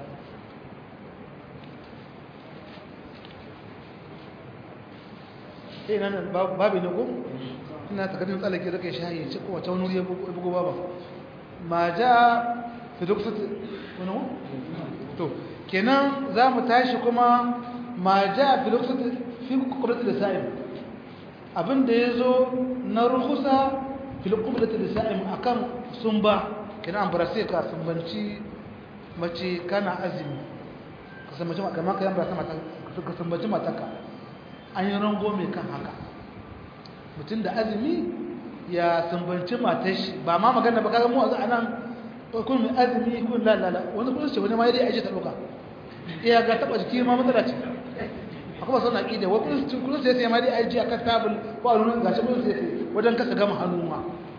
sai nan babu ne ko ina takardun tsallake da kai shayi ci ko wata wani ya bugo baba ma ja fi duksat wani to kenan za mu tashi kuma ma ja fi duksat fi kukurat da sa'im abin da ya zo na rukusa fi kukurat da sa'im akan sun ba kenan an barase ka sun banci mace kana azumi ka san mace kamar ka yan barasa mata ka sun banci mataka an yi rango mai kan haka mutum da azumi ya sumbanci matashi ba ma magana ba kaga mu a nan kun mai azumi kun lalala wani kun ce wani ma yadda aje ta ɗauka iya ga taɓa jiki ma matsala ce akwai masu na ƙida wani kun ce sai ma dai aje a kan tabul ko a nuna gashi kun sai wajen kasa gama hannu ma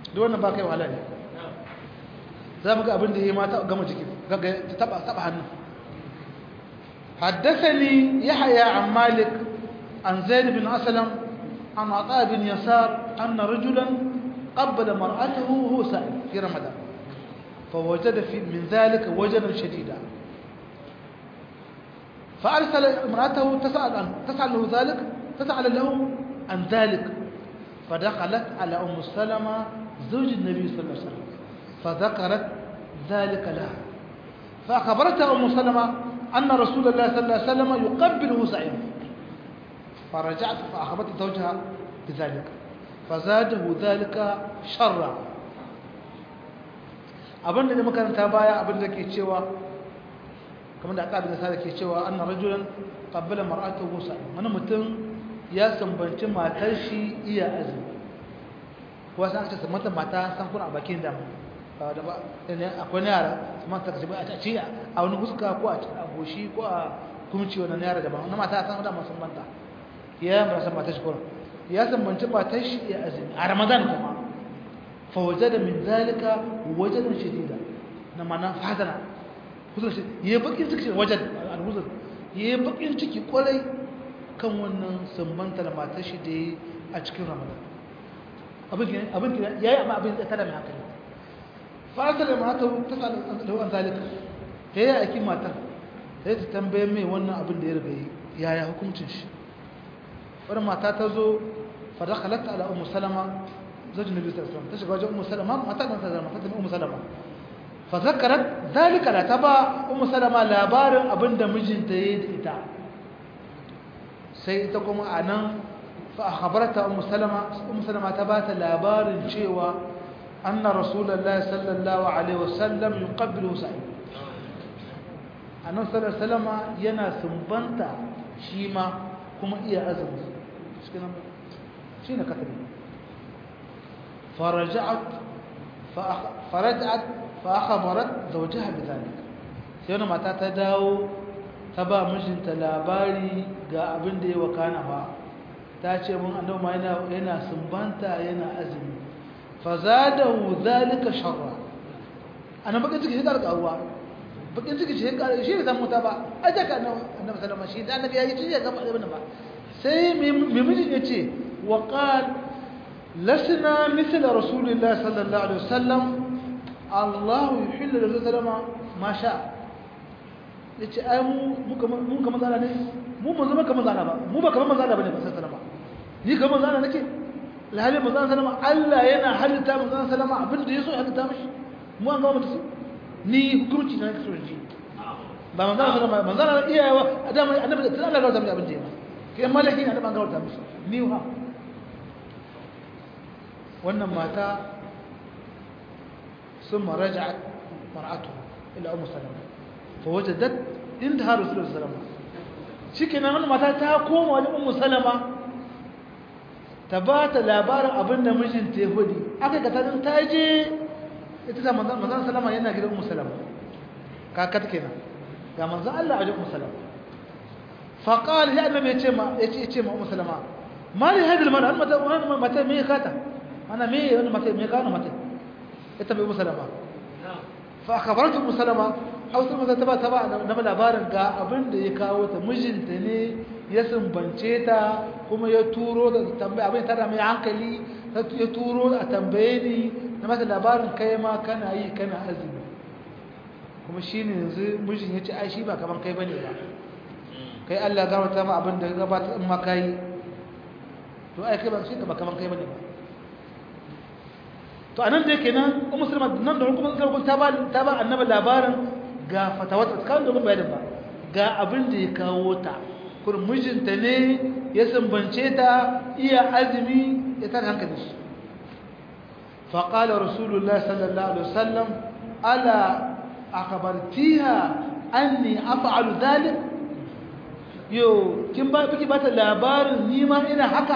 duk wannan ba kai wahala ne za mu ga abin da ya yi mata gama jiki gaga ta taba taba hannu حدثني يحيى عن مالك عن زيد بن أسلم عن عطاء بن يسار أن رجلا قبل مرأته وهو سائل في رمضان فوجد في من ذلك وجدا شديدا فأرسل امرأته تسأل عنه تسأل له ذلك تسأل له عن ذلك فدخلت على أم سلمة زوج النبي صلى الله عليه وسلم فذكرت ذلك لها فأخبرتها أم سلمة أن رسول الله صلى الله عليه وسلم يقبله سعيدا فرجعت فأخبرت زوجها بذلك فزاده ذلك شرا abin da makaranta baya abin da ke cewa kamar da aka da ke cewa anna rajulan qabbala mar'atahu sa'im wani mutum ya sambanci matar shi iya azumi ko san aka mata mata san kuna a bakin da da ba akwai yara kuma ta kace a ci a wani huska ko a goshi ko a kumci wannan yara da ba wannan mata san da masan banta ya mara san matar shi ko ya sambanci matar shi iya azumi a ramadan kuma fa wajada min zalika wajadan shadida na mana fadana huzur shi yayi bakin ciki wajen al-huzur yayi bakin ciki kwarai kan wannan sambanta da matar shi da yi a cikin ramadan abin abin ya yi amma abin da tada mai hankali fa'asar da mata ta da wa'an zalika ta yi aikin matar ta yi ta tambaye mai wannan abin da ya riga yi yaya hukuncin shi wani mata ta zo fada halatta ala umu salama zajin nabi sallallahu alaihi ta shiga wajen umu salama mata ɗan salama ta tafi umu salama fa zakarat zalika la ta ba umu salama labarin abin da mijinta ya yi da ita sai ita kuma a nan fa'akabarta umu salama umu salama ta ba ta labarin cewa anna rasulallah sallallahu alaihi wasallam yi ƙabbilu sa'i annan salama yana sumbanta shi ma kuma iya azumi shi ne katari faraja'at fa'akabarat zaujiha bi zalika sai wani mata ta dawo ta ba mijinta labari ga abin da ya wakana ba ta ce mun annabi ma yana yana sumbanta yana azumi fa zadahu zalika sharra ana bakin ciki shi da karuwa bakin ciki shi ka shi ne samu ta ba aje ka annabi sallama shi da annabi ya yi shi ya gaba ibn ba sai mai mijin ya ce wa qal lasna mithl rasulillahi sallallahu alaihi wasallam Allah yuhillu lahu sallama ma sha'a ya ce ai mu kama zana ne mu ba zama kama zana ba mu ba kama mazana ba ne ba sai salama ni kama zana nake lahalin mazana salama Allah yana halitta mazana salama abin da ya so halitta mashi mu an gama mutu ni hukunci na nake so ji ba mazana salama mazana iyayewa a dama annabi da tana gauta mai abin da ya ba kai malaki ne annabi an gauta mishi ni ha wannan mata sun maraja'at mar'atu ila ummu salama فوجدت عندها رسول الله صلى الله عليه وسلم shikenan wannan mata ta koma wajen ummu salama ta ba ta labarin abin da mijinta ya hudi aka ga ta ta je ita ta manzon manzon salama yana gidan ummu salama kakat kenan ga manzon Allah a wajen ummu salama fa qala ya annabi yace ma yace yace ma ummu salama mali hadil mara mata wannan mata me kata ana me wannan mata me kana mata ita bai ummu salama fa akhbaratu ummu salama hausa maza ta ba ta ba na labarin ga abin da ya kawo ta mijinta ne ya sumbance ta kuma ya turo da tambaya abin tara mai hankali ya turo a tambaye ni na mata labarin kai ma kana yi kana azumi kuma shi ne yanzu mijin ya ce ai shi ba kaman kai bane ba kai Allah gafarta ma abin da ya gabata in ma kai to ai kai ba shi ba kaman kai bane ba to anan da yake nan ummu sulma nan da kuma sarkun ta ba ta ba annabi labarin ga fatawata kan domin bayanin ba ga abin da ya kawo ta kurin mijinta ne ya sumbance ta iya azumi ya tar hankali shi faƙala rasulullah sallallahu alaihi wasallam ala akhbartiha anni af'alu dhalik yo kin ba biki ba ta labarin ni ma ina haka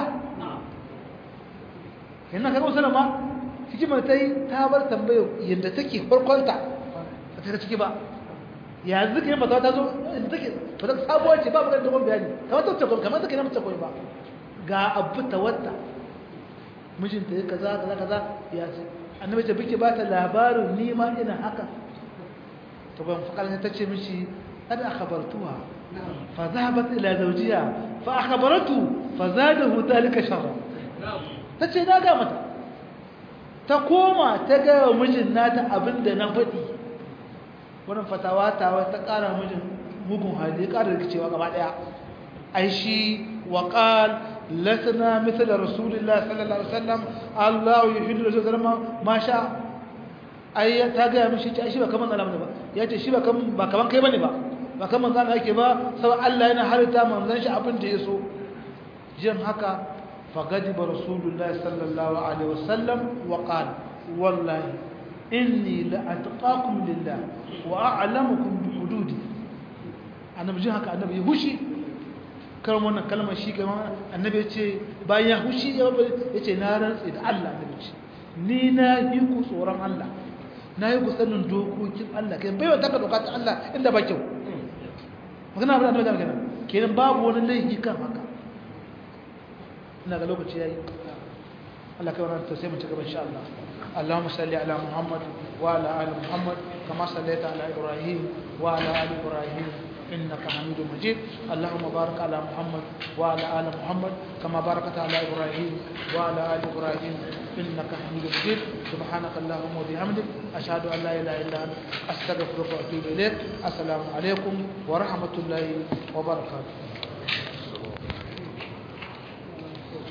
ina kaga sallama hikimar tai ta bar tambayo yanda take farkonta ba ta ciki ba yanzu kai mata ta zo in take ba ta sabuwar ce ba mu da dogon bayani kamar ta ce kamar ta kai na mace koyi ba ga abu ta wata mijinta ya kaza kaza kaza ya ce annabi ta bike ba ta labarin ni ma ina haka to ban fakal ta ce mishi kada akhbartuha fa zahabat ila zawjiha fa akhbaratu fa zadahu dhalika sharra tace na ga mata ta koma ta ga mijin nata abinda na faɗi wannan fatawa ta ta ƙara mijin mugun hali ƙara rikicewa gaba daya ai shi wa qal lasna mithl rasulillah sallallahu alaihi wasallam Allah yuhillu rasulullah ma sha ai ta ga mishi ta shi ba kaman Allah ba yace shi ba kaman ba kaman kai bane ba ba kaman zan yake ba sai Allah yana harita manzon shi abin da yaso jin haka fagadiba rasulullah sallallahu alaihi wasallam wa qala wallahi inni la atqakum lillah wa a'lamukum bi hududi annabi jin haka annabi hushi kan wannan kalmar shi kamar annabi ya ce bayan ya hushi ya ce na rantsi da Allah annabi ce ni na yi ku tsoron Allah na yi ku sanin dokokin Allah kai bai wata ka doka ta Allah inda ba kyau magana abin annabi da magana kenan babu wani laifi kan haka ina ga lokaci yayi Allah kai wannan to sai mu ci gaba insha Allah اللهم صل على محمد وعلى ال محمد كما صليت على ابراهيم وعلى ال ابراهيم إنك حميد مجيد اللهم بارك على محمد وعلى آل محمد كما باركت على إبراهيم وعلى آل إبراهيم إنك حميد مجيد سبحانك اللهم وبحمدك أشهد أن لا إله إلا أنت أستغفرك وأتوب إليك السلام عليكم ورحمة الله وبركاته